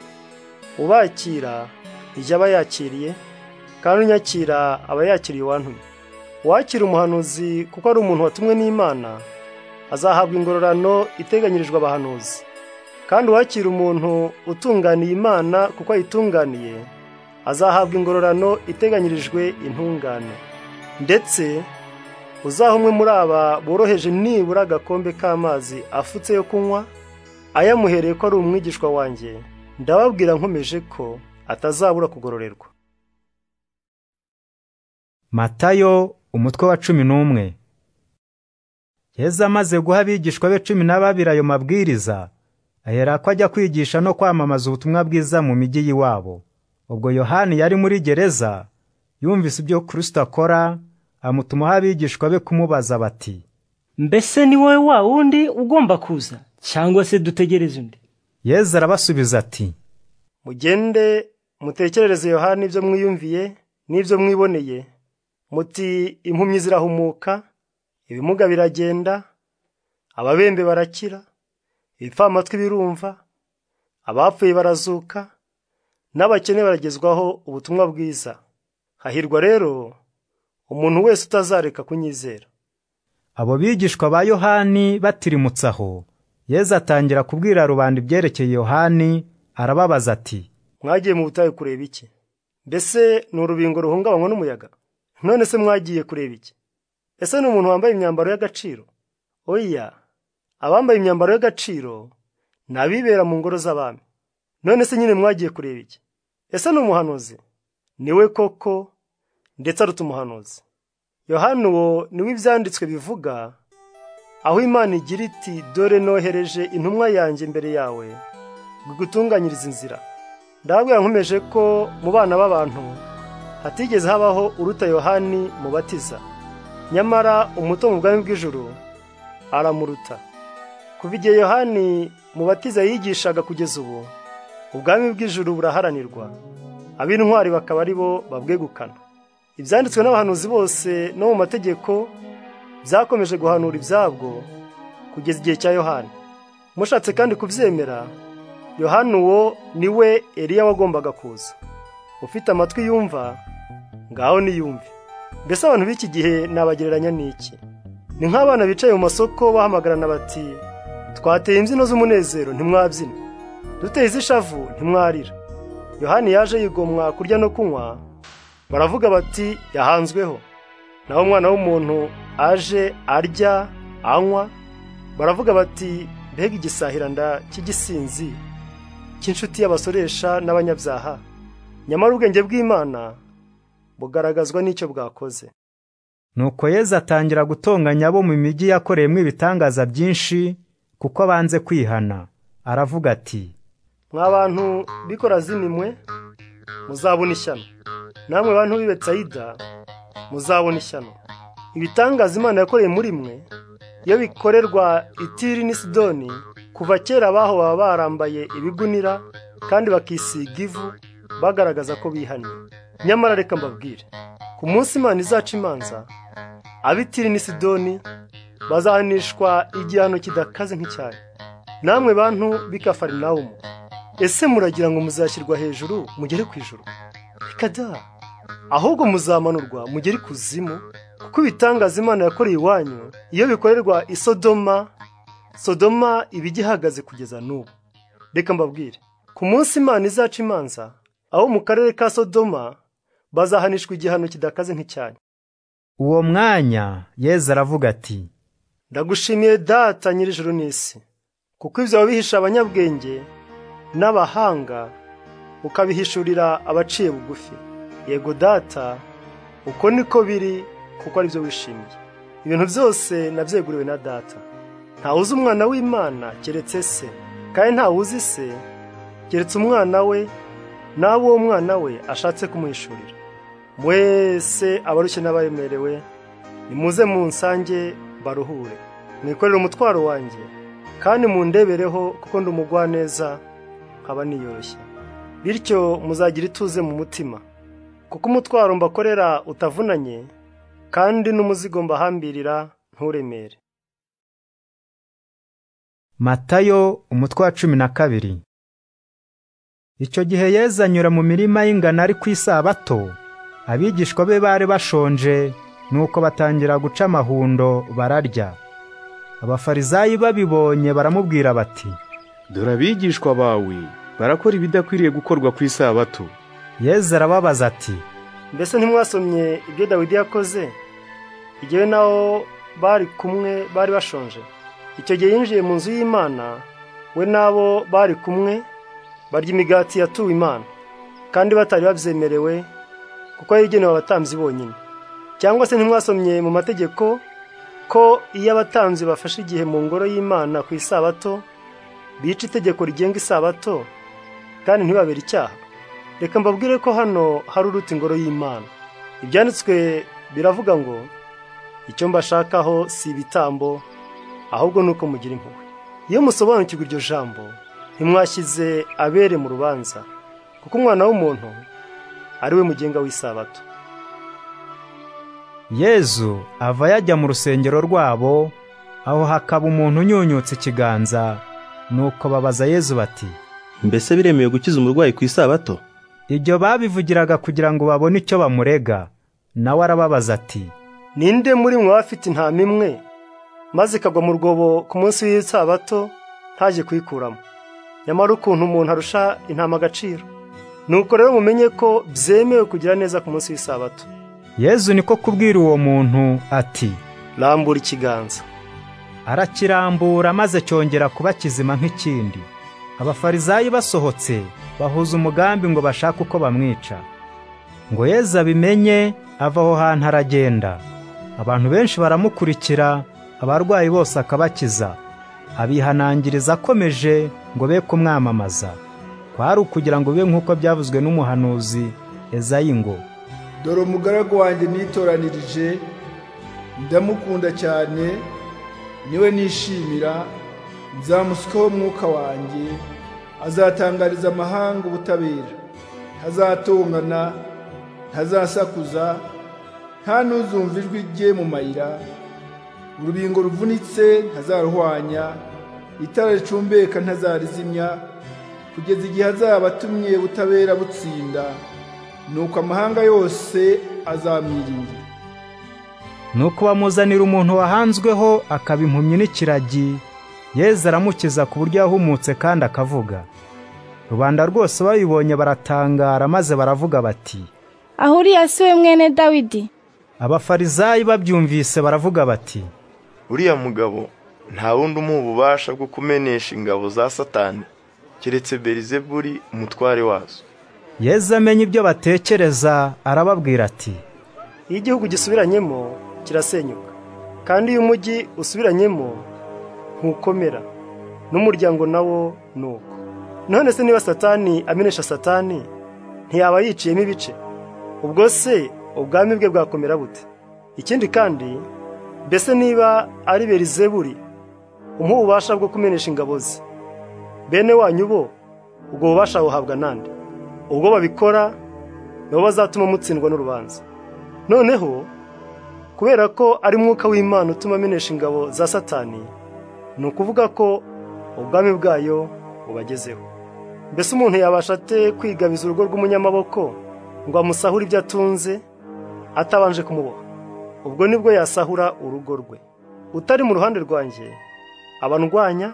ubakira ijya aba yakiriye kandi unyakira aba yakiriye uwantumye uwakira umuhanuzi kuko ari umuntu watumwe n'imana azahabwa ingororano iteganyirijwe abahanuzi kandi uwakira umuntu utunganiye imana kuko ayitunganiye azahabwa ingororano iteganyirijwe intungane ndetse uzaha umwe muri aba boroheje nibura agakombe k'amazi afutse yo kunywa ayamuhereye ko ari umwigishwa wanjye ndababwira nkomeje ko atazabura kugororerwa matayo umutwe wa cumi n'umwe yezu amaze guha abigishwa be cumi na babiri ayo mabwiriza ahera ko ajya kwigisha no kwamamaza ubutumwa bwiza mu mijyi y'iwabo ubwo yohani yari muri gereza yumvise ibyo kirisito akora amutumaho abigishwa be kumubaza bati mbese ni wowe wa wundi ugomba kuza cyangwa se dutegereze undi yezu arabasubiza ati mugende mutekerereze yohani ibyo mwiyumviye n'ibyo mwiboneye muti impumyi zirahumuka ibimuga biragenda ababembe barakira ibipfamatwi birumva abapfuye barazuka n'abakene baragezwaho ubutumwa bwiza hahirwa rero umuntu wese utazareka kunyizera abo bigishwa ba yohani batirimutse aho yezu atangira kubwira rubanda ibyerekeye yohani arababaza ati mwagiye mu butayu kureba iki mbese ni urubingo ruhungabanywa n'umuyaga none se mwagiye kureba iki ese ni umuntu wambaye imyambaro y'agaciro oya abambaye imyambaro y'agaciro ni abibera mu ngoro z'abami none se nyine mwagiye kureba iki ese ni umuhanuzi ni we koko ndetse aruta umuhanuzi yohani uwo niwe ibyanditswe bivuga aho imana igira iti dore nohereje intumwa yanjye imbere yawe gutunganyiriza inzira ndababwira nkomeje ko mu bana b'abantu hatigeze habaho uruta yohani mubatiza nyamara umuto mu bwami bw'ijuru aramuruta kuva igihe yohani mubatiza yigishaga kugeza ubu ubwami bw'ijuru buraharanirwa ab'intwari bakaba ari bo babwegukana ibyanditswe n'abahanuzi bose no mu mategeko byakomeje guhanura ibyabwo kugeza igihe cya yohani mushatse kandi kubyemera yohani uwo ni we eriya wagombaga kuza ufite amatwi yumva ngaho niyumve mbese abantu b'iki gihe nabagereranya n'iki ni nk'abana bicaye mu masoko bahamagarana bati twateye imbyino z'umunezero ntimwabyina duteye iz'ishavu ntimwarira yohani yaje yigomwa kurya no kunywa baravuga bati yahanzweho naho umwana w'umuntu aje arya anywa baravuga bati mbega igisahiranda cy'igisinzi cy'inshuti y'abasoresha n'abanyabyaha nyamara ubwenge bw'imana bugaragazwa n'icyo bwakoze nuko yezu atangira gutonganya abo mu mijyi yakoreyemo ibitangaza byinshi kuko abanze kwihana aravuga ati mwa bantu b'ikorazimimwe muzabona ishyano namwe bantu b'i Betsayida muzabona ishyano ibitangaza imana yakoreye muri mwe iyo bikorerwa itiri n'i sidoni kuva kera abaho baba barambaye ibigunira kandi bakisiga ivu bagaragaza ko bihaniye nyamara reka mbabwire ku munsi imana izaca imanza abitiri n'i sidoni bazahanishwa igihano kidakaze nk'icyayi namwe bantu b'ikafarinawumu ese muragira ngo muzashyirwa hejuru mugere ku ijuru reka da ahubwo muzamanurwa mugere ikuzimu kuko ibitangaza imana yakoreye iwanyu iyo bikorerwa i sodoma sodoma iba igihagaze kugeza n'ubu reka mbabwire ku munsi imana izaca imanza aho mu karere ka sodoma bazahanishwa igihano kidakaze nk'icyanyu uwo mwanya yezu aravuga ati ndagushimiye data nyir'ijuru n'isi kuko ibyo wabihisha abanyabwenge n'abahanga ukabihishurira abaciye bugufi yego data uko niko biri kuko ari byo wishimiye ibintu byose nabyeguriwe na data ntawe uzi umwana w'imana keretse se kandi ntawe uzi se keretse umwana we n'abo uwo mwana we ashatse kumuhishurira mwese abarushye n'abaremerewe nimuze mu nsange baruhure mwikorere umutwaro wanjye kandi mundebereho kuko ndi umugwaneza nkaba niyoroshye bityo muzagira ituze mu mutima kuko umutwaro mbakorera utavunanye kandi n'umuzigo mbahambirira nturemere matayo umutwe wa cumi na kabiri icyo gihe yezu anyura mu mirima y'ingano ari ku isabato abigishwa be bari bashonje nuko batangira guca amahundo bararya abafarizayi babibonye baramubwira bati dore abigishwa bawe barakora ibidakwiriye gukorwa ku isabato yezu arababaza ati mbese ntimwasomye ibyo dawidi yakoze igihe naho bari kumwe bari bashonje icyo gihe yinjiye mu nzu y'imana we n'abo bari kumwe barya imigati yatuwe imana kandi batari babyemerewe kuko yayigenewe abatambyi bonyine cyangwa se ntimwasomye mu mategeko ko iyo abatambyi bafashe igihe mu ngoro y'imana ku isabato bica itegeko rigenga isabato kandi ntibabere icyaha reka mbabwire ko hano hari uruta ingoro y'imana ibyanditswe biravuga ngo icyo mbashakaho si ibitambo ahubwo ni uko mugira impuhwe iyo musobanukirwa iryo jambo ntimwashyize abere mu rubanza kuko umwana w'umuntu ari we mugenga w'isabato yezu ava yajya mu rusengero rwabo aho hakaba umuntu unyunyutse ikiganza nuko babaza yezu bati mbese biremewe gukiza umurwayi ku isabato ibyo babivugiraga kugira ngo babone icyo bamurega nawe arababaza ati ninde muri mwe abafite intama imwe maze ikagwa mu rwobo ku munsi w'isabato ntaje kuyikuramo nyamara ukuntu umuntu arusha intama agaciro nuko rero mumenye ko byemewe kugira neza ku munsi w'isabato yezu niko kubwira uwo muntu ati rambura ikiganza arakirambura maze cyongera kuba kizima nk'ikindi abafarizayi basohotse bahuza umugambi ngo bashake uko bamwica ngo yezu abimenye ava aho hantu aragenda abantu benshi baramukurikira abarwayi bose akabakiza abihanangiriza akomeje ngo be kumwamamaza kwari ukugira ngo bibe nk'uko byavuzwe n'umuhanuzi ezayi ngo dore umugaragu wanjye nitoranirije ndamukunda cyane niwe nishimira nzamusweho umwuka wanjye azatangariza amahanga ubutabera ntazatongana ntazasakuza nta n'uzumva ijwi rye mu mayira urubingo ruvunitse ntazaruhwanya itara ricumbeka ntazarizimya kugeza igihe azaba atumye butabera butsinda nuko amahanga yose azamwiringira nuko bamuzanira umuntu wahanzweho akaba impumyi n'ikiragi yeza aramukiza ku buryo yahumutse kandi akavuga rubanda rwose babibonye baratangara maze baravuga bati aho uriya si we mwene dawidi abafarizayi babyumvise baravuga bati uriya mugabo nta wundi umuha ububasha bwo kumenesha ingabo za satani keretse berizeburi umutware wazo yezu amenya ibyo batekereza arababwira ati iyo igihugu gisubiranyemo kirasenyuka kandi iyo umujyi usubiranyemo ntukomera n'umuryango nawo ni uko none se niba satani amenesha satani ntiyaba yiciyemo ibice ubwo se ubwami bwe bwakomera bute ikindi kandi mbese niba ari berizeburi umuha ububasha bwo kumenesha ingabo ze bene wanyu bo ubwo bubasha buhabwa nande ubwo babikora nibo bazatuma mutsindwa n'urubanza noneho kubera ko ari mwuka w'imana utuma amenesha ingabo za satani ni ukuvuga ko ubwami bwayo bubagezeho mbese umuntu yabasha ate kwigabiza urugo rw'umunyamaboko ngo amusahure ibyo atunze atabanje kumuboha ubwo nibwo yasahura urugo rwe utari mu ruhande rwanjye aba ndwanya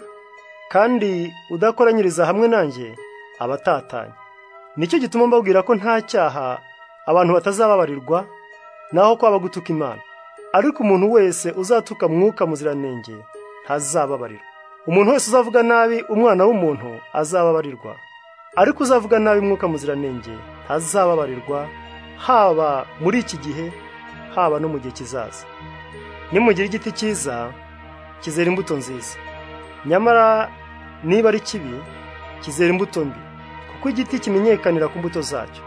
kandi udakoranyiriza hamwe nanjye aba atatanye nicyo gituma mbabwira ko nta cyaha abantu batazababarirwa naho kwaba gutuka imana ariko umuntu wese uzatuka mwuka muziranenge ntazababarirwa umuntu wese uzavuga nabi umwana w'umuntu azababarirwa ariko uzavuga nabi umwuka muziranenge ntazababarirwa haba muri iki gihe haba no mu gihe kizaza nimugira igiti cyiza kizera imbuto nziza nyamara niba ari kibi kizera imbuto mbi kuko igiti kimenyekanira ku mbuto zacyo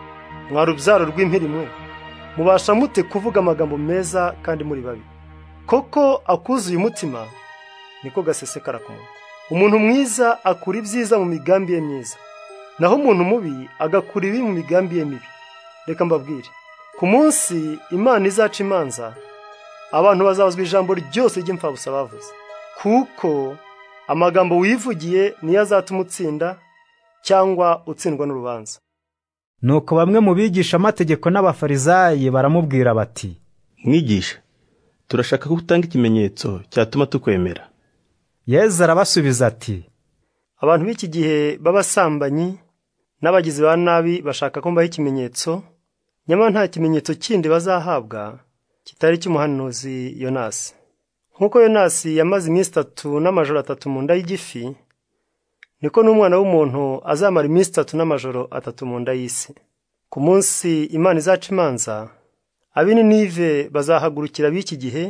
mwari urubyaro rw'impirimwe mubasha mute kuvuga amagambo meza kandi muri babi koko akuzuye umutima niko gasesekara ku munwa umuntu mwiza akura ibyiza mu migambi ye myiza naho umuntu mubi agakura ibi mu migambi ye mibi reka mbabwire ku munsi imana izaca imanza abantu bazabazwa ijambo ryose ry'imfabusa bavuze kuko amagambo wivugiye niyo azatuma utsinda cyangwa utsindwa n'urubanza nuko bamwe mu bigisha amategeko n'abafarizayi baramubwira bati mwigisha turashaka ko utanga ikimenyetso cyatuma tukwemera yezu arabasubiza ati abantu b'iki gihe b'abasambanyi n'abagizi ba nabi bashaka ko mbaho ikimenyetso nyamara nta kimenyetso kindi bazahabwa kitari cy'umuhanuzi yonasi nk'uko yonasi yamaze iminsi itatu n'amajoro atatu mu nda y'igifi niko n'umwana w'umuntu azamara iminsi itatu n'amajoro atatu mu nda y'isi ku munsi imana izaca imanza ab'ininive bazahagurukira b'iki gihe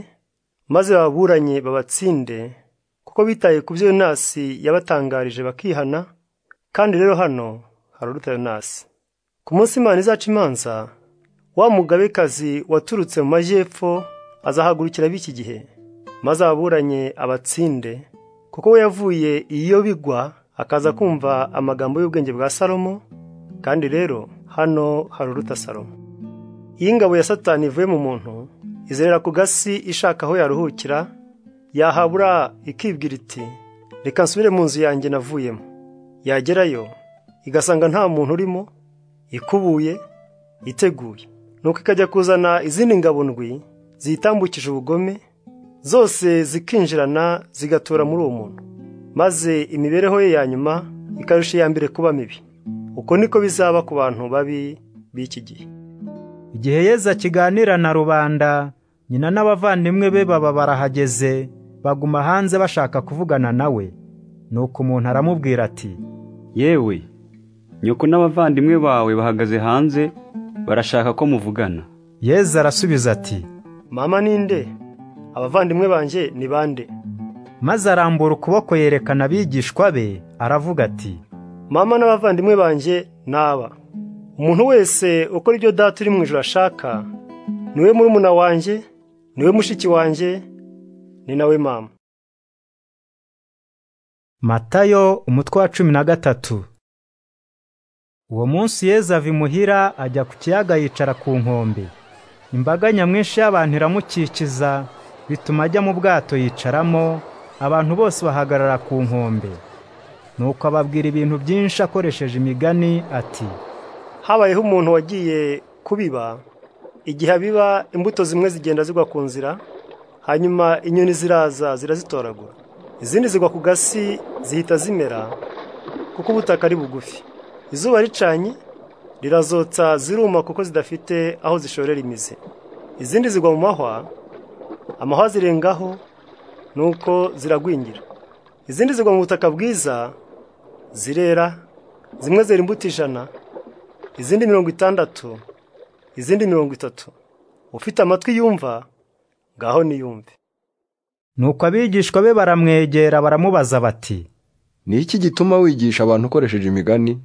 maze baburanye babatsinde kuko bitaye ku byo yonasi yabatangarije bakihana kandi rero hano hari uruta yonasi ku munsi imana izaca imanza wa mugabekazi waturutse mu majyepfo azahagurukira b'iki gihe maze ababuranye abatsinde kuko we yavuye iyo bigwa akaza kumva amagambo y'ubwenge bwa salomo kandi rero hano hari uruta salomo iyo ingabo ya satani ivuye mu muntu izerera ku gasi ishaka aho yaruhukira yahabura ikibwira iti reka nsubire mu nzu yanjye navuyemo yagerayo igasanga nta muntu urimo ikubuye iteguye nuko ikajya kuzana izindi ngabo ndwi ziyitambukije ubugome zose zikinjirana zigatura muri uwo muntu maze imibereho ye ya nyuma ikarusha iya mbere kuba mibi uko niko bizaba ku bantu babi b'iki gihe igihe yeza kiganira na rubanda nyina n'abavandimwe be baba barahageze baguma hanze bashaka kuvugana nawe nuko umuntu aramubwira ati yewe nyoko n'abavandimwe bawe bahagaze hanze barashaka ko muvugana yeza arasubiza ati mama ninde abavandimwe banjye ni bande maze arambura ukuboko yerekana abigishwa be aravuga ati mama n'abavandimwe banjye ni aba umuntu wese ukora ibyo data uri mu ijoro ashaka niwe murumuna wanjye niwe mushiki wanjye ni nawe mama matayo umutwe wa cumi na gatatu uwo munsi yezu ava imuhira ajya ku kiyaga yicara ku nkombe imbaga nyamwinshi y'abantu iramukikiza bituma ajya mu bwato yicaramo abantu bose bahagarara ku nkombe nuko ababwira ibintu byinshi akoresheje imigani ati habayeho umuntu wagiye kubiba igihe abiba imbuto zimwe zigenda zigwa ku nzira hanyuma inyoni ziraza zirazitoragura izindi zigwa ku gasi zihita zimera kuko ubutaka ari bugufi izuba ricanye rirazotsa ziruma kuko zidafite aho zishorera imizi izindi zigwa mu mahwa amahwa zirengaho nuko ziragwingira izindi zigwa mu butaka bwiza zirera zimwe zera imbuto ijana izindi mirongo itandatu izindi mirongo itatu ufite amatwi yumva ngaho niyumve nuko abigishwa be baramwegera baramubaza bati ni iki gituma wigisha abantu ukoresheje imigani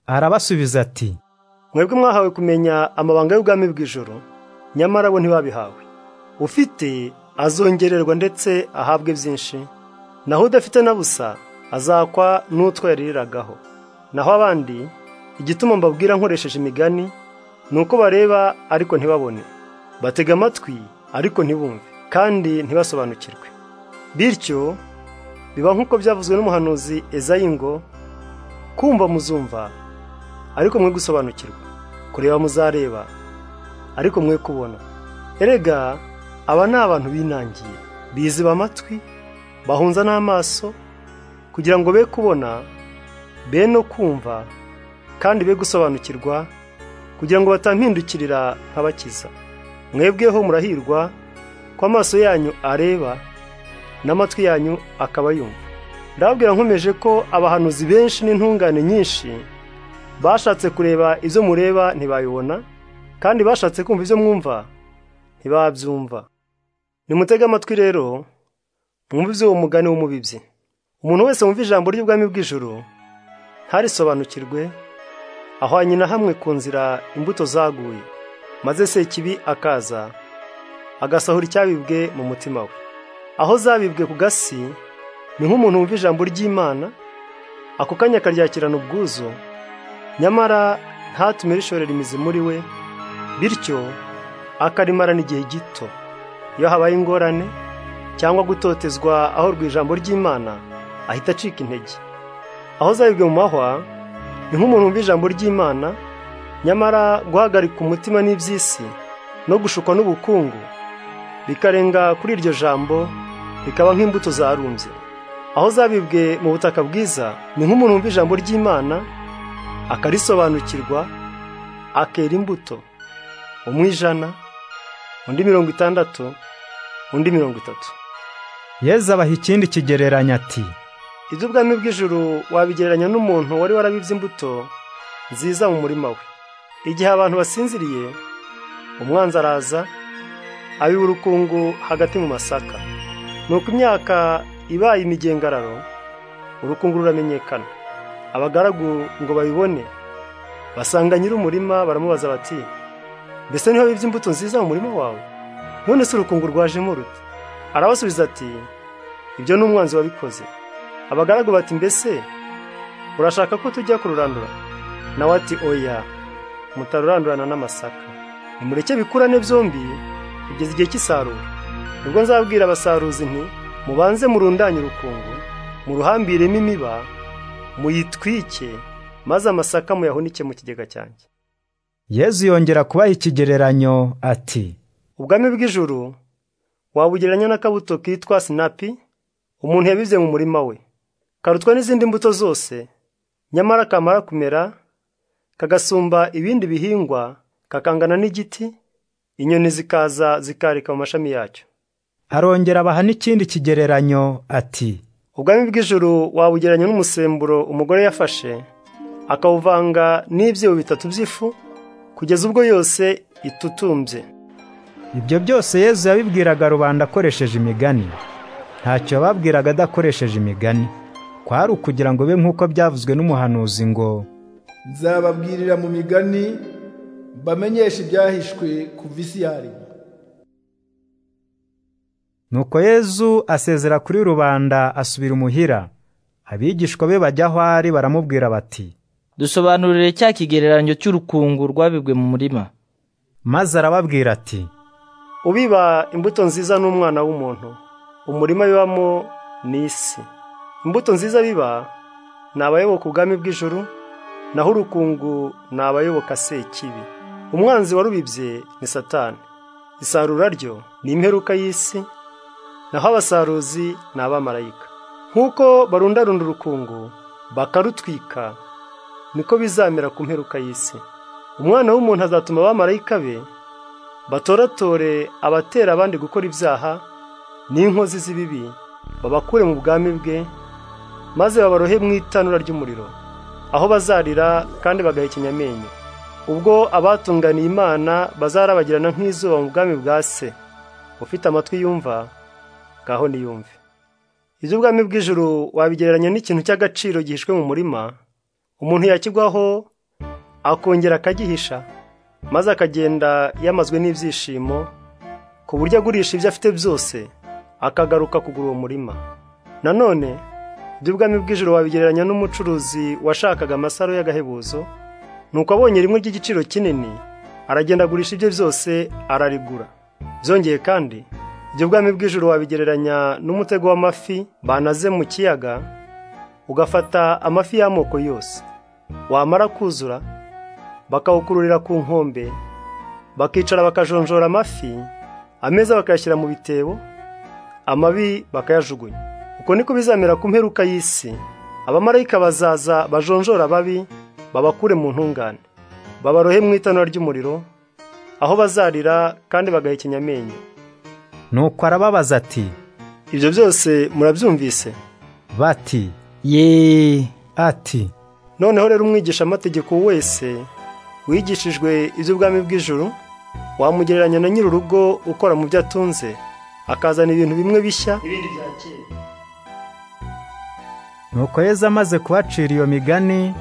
arabasubiza ati mwebwe mwahawe kumenya amabanga y'ubwami bw'ijoro nyamara bo ntibabihawe ufite azongererwa ndetse ahabwe byinshi naho udafite na busa azakwa n'utwo yariragaho naho abandi igituma mbabwira nkoresheje imigani ni uko bareba ariko ntibabone batega amatwi ariko ntibumve kandi ntibasobanukirwe bityo biba nk'uko byavuzwe n'umuhanuzi ezayi ngo kumva muzumva ariko mwe gusobanukirwa kureba muzareba ariko mwe kubona erega aba ni abantu binangiye biziba amatwi bahunza n'amaso kugira ngo be kubona be no kumva kandi be gusobanukirwa kugira ngo batampindukirira nkabakiza mwebweho murahirwa ko amaso yanyu areba n'amatwi yanyu akaba yumva ndababwira nkomeje ko abahanuzi benshi n'intungane nyinshi bashatse kureba ibyo mureba ntibayibona kandi bashatse kumva ibyo mwumva ntibabyumva nimutege amatwi rero mwumve iby'uwo mugani w'umubibyi umuntu wese wumva ijambo ry'ubwami bw'ijuru ntarisobanukirwe ahwanye na hamwe ku nzira imbuto zaguye maze se ikibi akaza agasahura icyabibwe mu mutima we aho zabibwe ku gasi ni nk'umuntu wumva ijambo ry'imana ako kanya akaryakirana ubwuzu nyamara ntatume rishorera imizi muri we bityo akarimarana igihe gito iyo habaye ingorane cyangwa gutotezwa aho ijambo ry'imana ahita acika intege aho zabibwe mu mahwa ni nk'umuntu wumva ijambo ry'imana nyamara guhagarika umutima n'iby'isi no gushukwa n'ubukungu bikarenga kuri iryo jambo bikaba nk'imbuto zarumbye aho zabibwe mu butaka bwiza ni nk'umuntu wumva ijambo ry'imana akarisobanukirwa akera imbuto umwijana undi mirongo itandatu undi mirongo itatu yezu abaha ikindi kigereranya ati iby'ubwami bw'ijuru wabigereranya n'umuntu wari warabibye imbuto nziza mu murima we igihe abantu basinziriye umwanzi araza abiba urukungu hagati mu masaka ni uko imyaka ibaye imigengararo urukungu ruramenyekana abagaragu ngo babibone basanga nyir'umurima baramubaza bati mbese niho bibye imbuto nziza mu murima wawe none se urukungu rwajemo rute arabasubiza ati ibyo ni umwanzi wabikoze abagaragu bati mbese urashaka ko tujya kururandura nawe ati oya mutarurandurana n'amasaka nimureke bikurane byombi kugeza igihe cy'isarura nibwo nzabwira abasaruzi nti mubanze murundanye urukungu muruhambiremo imiba muyitwike maze amasaka muyahunike mu kigega cyanjye yezu yongera kubaha ikigereranyo ati ubwami bw'ijuru wabugereranya n'akabuto kitwa sinapi umuntu yabibye mu murima we karutwa n'izindi mbuto zose nyamara kamara kumera kagasumba ibindi bihingwa kakangana n'igiti inyoni zikaza zikarika mu mashami yacyo arongera abaha n'ikindi kigereranyo ati ubwami bw'ijuru wabugereranya n'umusemburo umugore yafashe akawuvanga n'ibyibo bitatu by'ifu kugeza ubwo yose itutumbye ibyo byose yezu yabibwiraga rubanda akoresheje imigani ntacyo yababwiraga adakoresheje imigani kwari ukugira ngo be nk'uko byavuzwe n'umuhanuzi ngo nzababwirira mu migani mbamenyeshe ibyahishwe kuva isi yaremwa nuko yezu asezera kuri rubanda asubira imuhira abigishwa be bajya aho ari baramubwira bati dusobanurire cya kigereranyo cy'urukungu rwabibwe mu murima maze arababwira ati ubiba imbuto nziza n'umwana w'umuntu umurima bibamo ni isi imbuto nziza biba ni abayoboka ubwami bw'ijuru naho urukungu ni abayoboka sekibi umwanzi warubibye ni satani isarura ryo ni imperuka y'isi naho abasaruzi ni abamarayika nk'uko barundarunda urukungu bakarutwika niko bizamera ku mperuka y'isi umwana w'umuntu azatuma abamarayika be batoratore abatera abandi gukora ibyaha n'inkozi z'ibibi babakure mu bwami bwe maze babarohe mu itanura ry'umuriro aho bazarira kandi bagahekenya amenyo ubwo abatunganiye imana bazarabagirana nk'izuba mu bwami bwa se ufite amatwi yumva ngaho niyumve iby'ubwami bw'ijuru wabigereranya n'ikintu cy'agaciro gihishwe mu murima umuntu yakigwaho akongera akagihisha maze akagenda yamazwe n'ibyishimo ku buryo agurisha ibyo afite byose akagaruka kugura uwo murima nanone iby'ubwami bw'ijoro wabigereranya n'umucuruzi washakaga amasaro y'agahebuzo nuko abonye rimwe ry'igiciro kinini aragenda agurisha ibye byose ararigura byongeye kandi iby'ubwami bw'ijoro wabigereranya n'umutego w'amafi banaze mu kiyaga ugafata amafi y'amoko yose wamara kuzura bakawukururira ku nkombe bakicara bakajonjora amafi ameza bakayashyira mu bitebo amabi bakayajugunya uko niko bizamera ku mperuka y'isi abamarayika bazaza bajonjora ababi babakure mu ntungane babarohe mu itanura ry'umuriro aho bazarira kandi bagahekenya amenyo nuko arababaza ati ibyo byose murabyumvise bati ye ati noneho rero umwigisha amategeko wese wigishijwe iby'ubwami bw'ijuru wamugereranya na nyir'urugo ukora mu byo atunze akazana ibintu bimwe bishya ibindi bya kera nuko yezu amaze kubacira iyo migani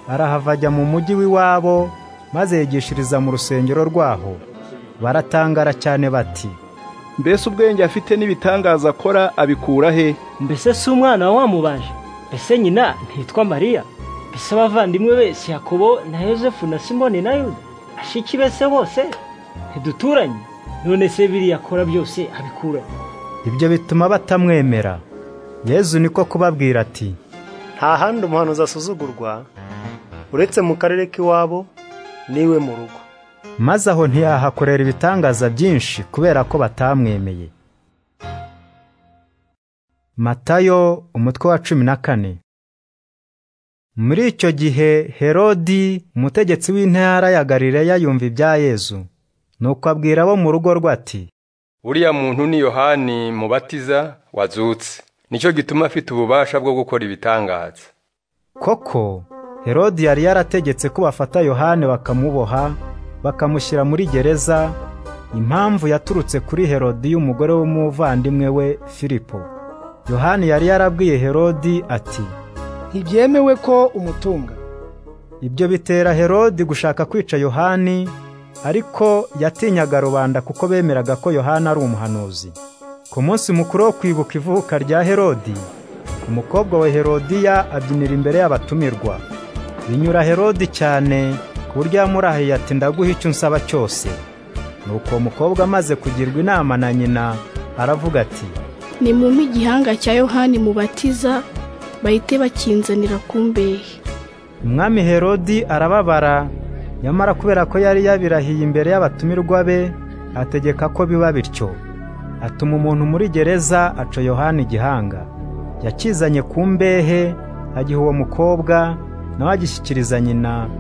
arahava ajya mu mujyi w'iwabo maze yigishiriza mu rusengero rwaho baratangara cyane bati mbese ubwenge afite n'ibitangaza akora abikura he mbese si umwana wamubaje mbese nyina ntitwa mariya mbese abavandimwe bese yakobo na yosefu na simoni na yuda ashiki bese bose ntiduturanye none se biriya akora byose abikura he? ibyo bituma batamwemera yezu niko kubabwira ati nta handi umuhanuzi asuzugurwa uretse mu karere k'iwabo n'iwe mu rugo maze aho ntiyahakorera ibitangaza byinshi kubera ko batamwemeye matayo umutwe wa cumi na kane muri icyo gihe herodi umutegetsi w'intara ya galileya yumva ibya yezu nuko abwira abo mu rugo rwe ati uriya muntu ni yohani mubatiza wazutse nicyo gituma afite ububasha bwo gukora ibitangaza koko herodi yari yarategetse ko bafata yohane bakamuboha bakamushyira muri gereza impamvu yaturutse kuri herodi y'umugore w'umuvandimwe we filipo yohani yari yarabwiye herodi ati ntibyemewe ko umutunga ibyo bitera herodi gushaka kwica yohani ariko yatinyaga rubanda kuko bemeraga ko yohana ari umuhanuzi ku munsi mukuru wo kwibuka ivuka rya herodi umukobwa wa herodiya abyinira imbere y'abatumirwa binyura herodi cyane ku buryo yamurahiye ati ndaguha icyo unsaba cyose nuko uwo mukobwa amaze kugirwa inama na nyina aravuga ati nimumpe igihanga cya yohani mubatiza bahite bakinzanira ku mbehe umwami herodi arababara nyamara kubera ko yari yabirahiye imbere y'abatumirwa be ategeka ko biba bityo atuma umuntu muri gereza aca yohani igihanga yakizanye ku mbehe agiha uwo mukobwa nawe agishyikiriza nyina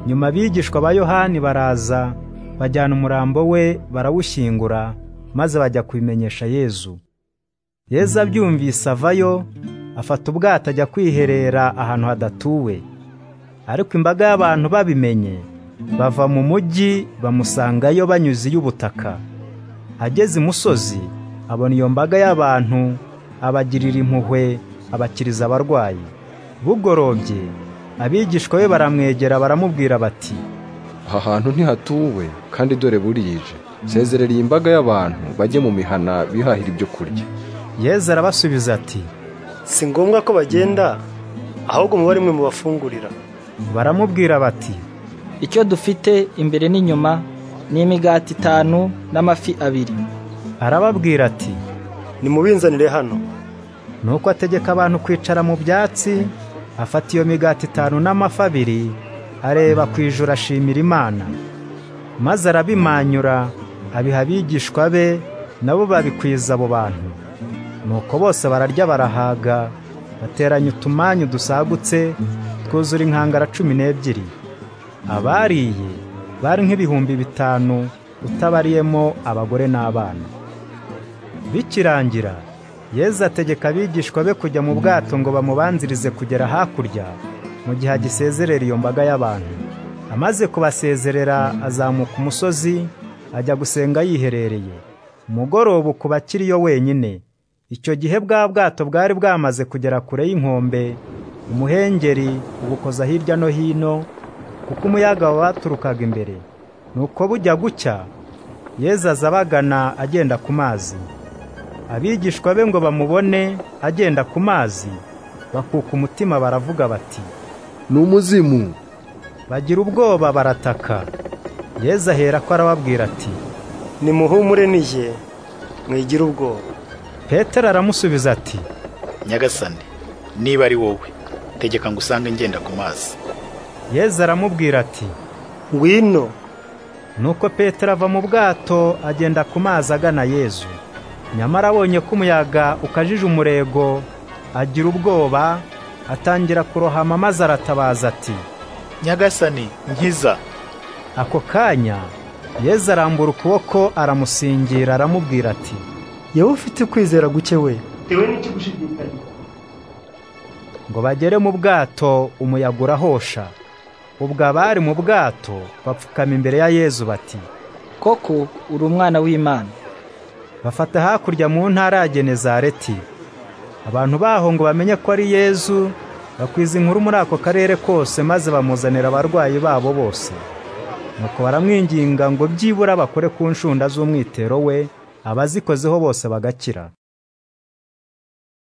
nyuma abigishwa ba yohani baraza bajyana umurambo we barawushyingura maze bajya kubimenyesha yezu yezu abyumvise avayo afata ubwato ajya kwiherera ahantu hadatuwe ariko imbaga y'abantu babimenye bava mu mujyi bamusangayo banyuze iy'ubutaka ageze imusozi abona iyo mbaga y'abantu abagirira impuhwe abakiriza abarwayi bugorobye abigishwa be baramwegera baramubwira bati aha hantu ntihatuwe kandi dore burije sezerera iyi mbaga y'abantu bajye mu mihana bihahira ibyo kurya yezu arabasubiza ati si ngombwa ko bagenda ahubwo muba rimwe mu bafungurira baramubwira bati icyo dufite imbere n'inyuma ni imigati itanu n'amafi abiri arababwira ati nimubinzanire hano nuko ategeka abantu kwicara mu byatsi afata iyo migati itanu n'amafi abiri areba ku ijuru ashimira imana maze arabimanyura abiha abigishwa be nabo babikwiza abo bantu nuko bose bararya barahaga bateranya utumanyu dusagutse twuzura inkangara cumi n'ebyiri abariye bari nk'ibihumbi bitanu utabariyemo abagore n'abana bikirangira yezu ategeka abigishwa be kujya mu bwato ngo bamubanzirize kugera hakurya mu gihe agisezerera iyo mbaga y'abantu amaze kubasezerera azamuka umusozi ajya gusenga yiherereye umugoroba ukuba akiriyo wenyine icyo gihe bwa bwato bwari bwamaze kugera kure y'inkombe umuhengeri ubukoza hirya no hino kuko umuyaga waturukaga imbere nuko bujya gucya yezu aza abagana agenda ku mazi abigishwa be ngo bamubone agenda ku mazi bakuka umutima baravuga bati ni umuzimu bagira ubwoba barataka yezu ahera ko arababwira ati nimuhumure nije mwigira ubwoba petero aramusubiza ati nyagasani niba ari wowe tegeka ngo usange ngenda ku mazi yezu aramubwira ati ngwino nuko petero ava mu bwato agenda ku mazi agana yezu nyamara abonye ko umuyaga ukajije umurego agira ubwoba atangira kurohama maze aratabaza ati nyagasani nkiza ako kanya yezu arambura ukuboko aramusingira aramubwira ati yewe ufite kwizera guke we ngo bagere mu bwato umuyaga urahosha ubwo abari mu bwato bapfukama imbere ya yezu bati koko uri umwana w'imana bafata hakurya mu ntara ya genezareti abantu baho ngo bamenye ko ari yezu bakwiza inkuru muri ako karere kose maze bamuzanira abarwayi babo bose nuko baramwinginga ngo byibura bakore ku nshunda z'umwitero we abazikozeho bose bagakira